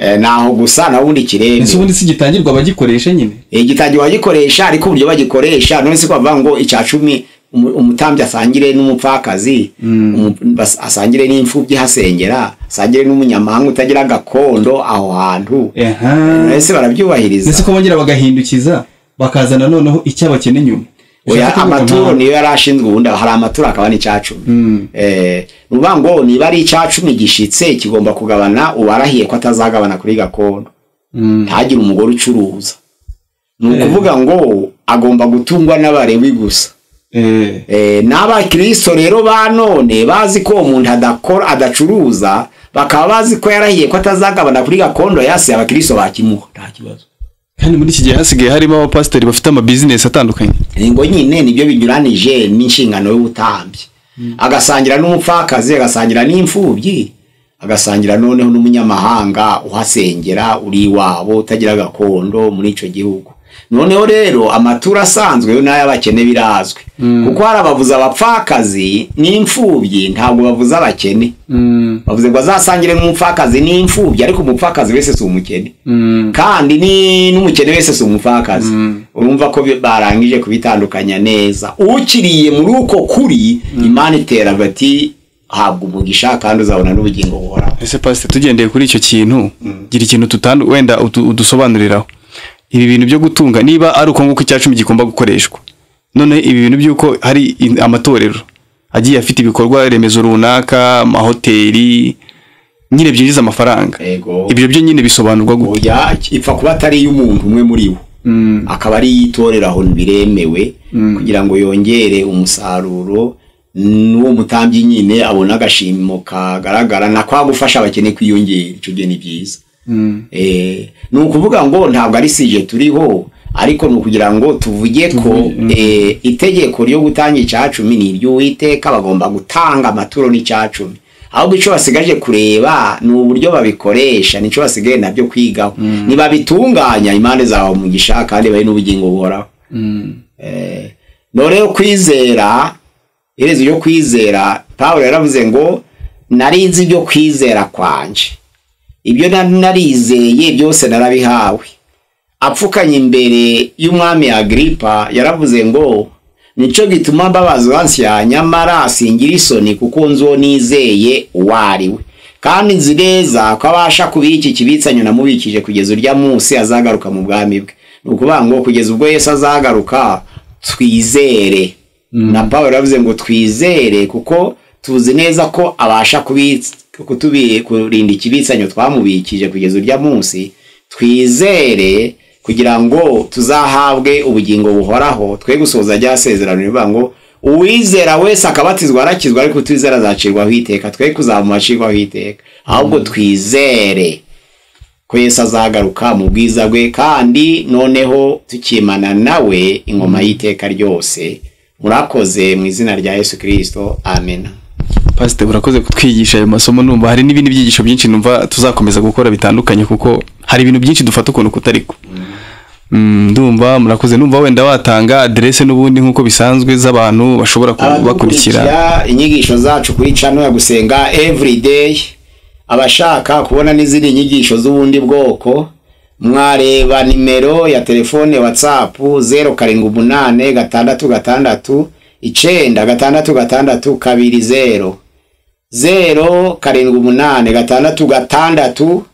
Eh, naho gusa naho ubundi ese kirebe ubundi si gitangirwa abagikoresha nyine igitangira bagikoresha ariko uburyo bagikoresha none si ko bavuga ngo icya cumi umu- umutambyi asangire n'umupfakazi umu- bas- asangire n'imfubyi hasengera asangire n'umunyamahanga utagira gakondo aho hantu ese barabyubahiriza ndetse ko bongera bagahindukiza bakazana noneho icyo bakene nyuma oya Ushaka kuvuga amaturo nka- niyo yari ashinzwe ubundi hari amaturo akaba n'icyacumi Eh, ni ukuvuga ngo niba ari icyacumi gishitse kigomba kugabana uwarahiye ko atazagabana kuri gakondo ntagire umugore ucuruza ni ukuvuga ngo agomba gutungwa n'abarebi gusa Eh, Eh, n'abakristo rero ba none bazi ko uwo muntu adakora adacuruza bakaba bazi ko yarahiye ko atazagabana kuri gakondo yasiye abakristo bakimuha nta kibazo kandi muri iki gihe hasigaye harimo abapasiteri bafite amabizinesi atandukanye ni ngo nyine nibyo binyuranije n'inshingano y'ubutambyi agasangira n'umupfakazi agasangira n'imfubyi agasangira noneho n'umunyamahanga uhasengera uri iwabo utagira gakondo muri icyo gihugu noneho rero amaturo asanzwe yo n'ay'abakene birazwi kuko hari abavuza abapfakazi n'imfubyi ntabwo bavuza abakene bavuze ngo azasangire n'umupfakazi n'imfubyi ariko umupfakazi wese si umukene kandi ni n'umukene wese si umupfakazi urumva ko bi- barangije kubitandukanya neza ukiriye muri uko kuri imana itera bati habwa umugisha kandi uzabona n'ubugingo buhoraho ese pasiteri tugendeye kuri icyo kintu gira ikintu tutandu wenda udu- udusobanuriraho ibi bintu byo gutunga niba ari uko nguko icyacumi gikunda gukoreshwa none ibi bintu by'uko hari in- amatorero agiye afite ibikorwa remezo runaka amahoteli nyine byinjiza amafaranga Yego. ibyo byo nyine bisobanurwa gute oya ipfa kuba atari iy'umuntu umwe muri bo akaba ari iyitorera aho biremewe kugira ngo yongere umusaruro n'uwo mutambyi nyine abona agashimo kagaragara na kwa gufasha abakene kwiyongera icyo gihe ni byiza Eh, ni ukuvuga ngo ntabwo ari sije turiho ariko ni ukugira ngo tuvuge ko eh, itegeko ryo gutanga icyacumi ni iry'uwiteka bagomba gutanga amaturo n'icyacumi ahubwo icyo basigaje kureba ni uburyo babikoresha nicyo basigaye nabyo kwigaho nibabitunganya impande zawe umugisha kandi babe n'ubugingo buhoraho Eh, none yo kwizera iherezo ryo kwizera pawulo yaravuze ngo narinzi ibyo kwizera kwanje ibyo na- narizeye byose narabihawe apfukanye imbere y'umwami agiripa yaravuze ngo nicyo gituma mbabaza uwansiya nyamara singira isoni kuko nzi uwo nizeye uwo ari we kandi nzi neza ko abasha kubiha iki kibitsanyo namubikije kugeza urya munsi azagaruka mu bwami bwe ni ukuvuga ngo kugeza ubwo yesu azagaruka twizere na paul yaravuze ngo twizere kuko tuzi neza ko abasha kubitsa kutubi- kurinda ikibitsanyo twamubikije kugeza urya munsi twizere kugira ngo tuzahabwe ubugingo buhoraho twe gusohoza rya sezerano rivuga ngo uwizera wese akabatizwa arakizwa ariko utizera azacirwaho iteka twe kuzamuma acirwaho iteka ahubwo twizere ko yesu azagaruka mu bwiza bwe kandi noneho tukimana nawe ingoma y'iteka ryose murakoze mu izina rya yesu kirisito amena pasiteri urakoze kutwigisha ayo masomo numva hari n'ibindi byigisho byinshi numva tuzakomeza gukora bitandukanye kuko hari ibintu byinshi dufata ukuntu kutariko Mm, ndumva murakoze numva wenda watanga aderese n'ubundi nk'uko bisanzwe z'abantu bashobora kubakurikira abadukurikira inyigisho zacu kuri cano ya gusenga everyday abashaka kubona n'izindi nyigisho z'ubundi bwoko mwareba nimero ya telefone whatsapp zeru karindwi umunane gatandatu gatandatu icenda gatandatu gatandatu kabiri zeru zeru karindwi umunane gatandatu gatandatu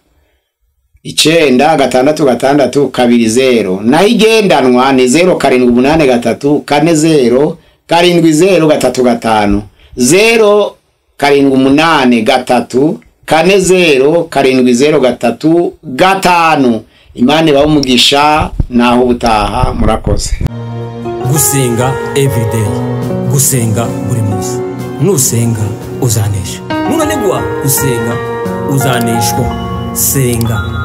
icenda gatandatu gatandatu kabiri zeru naho igendanwa ni zeru karindwi umunani gatatu kane zeru karindwi zeru gatatu gatanu zeru karindwi umunani gatatu kane zeru karindwi zeru gatatu gatanu imana ibaho umugisha naho ubutaha murakoze gusenga everyday gusenga buri munsi nusenga uzanesha nunanigwa gusenga uzaneshwa senga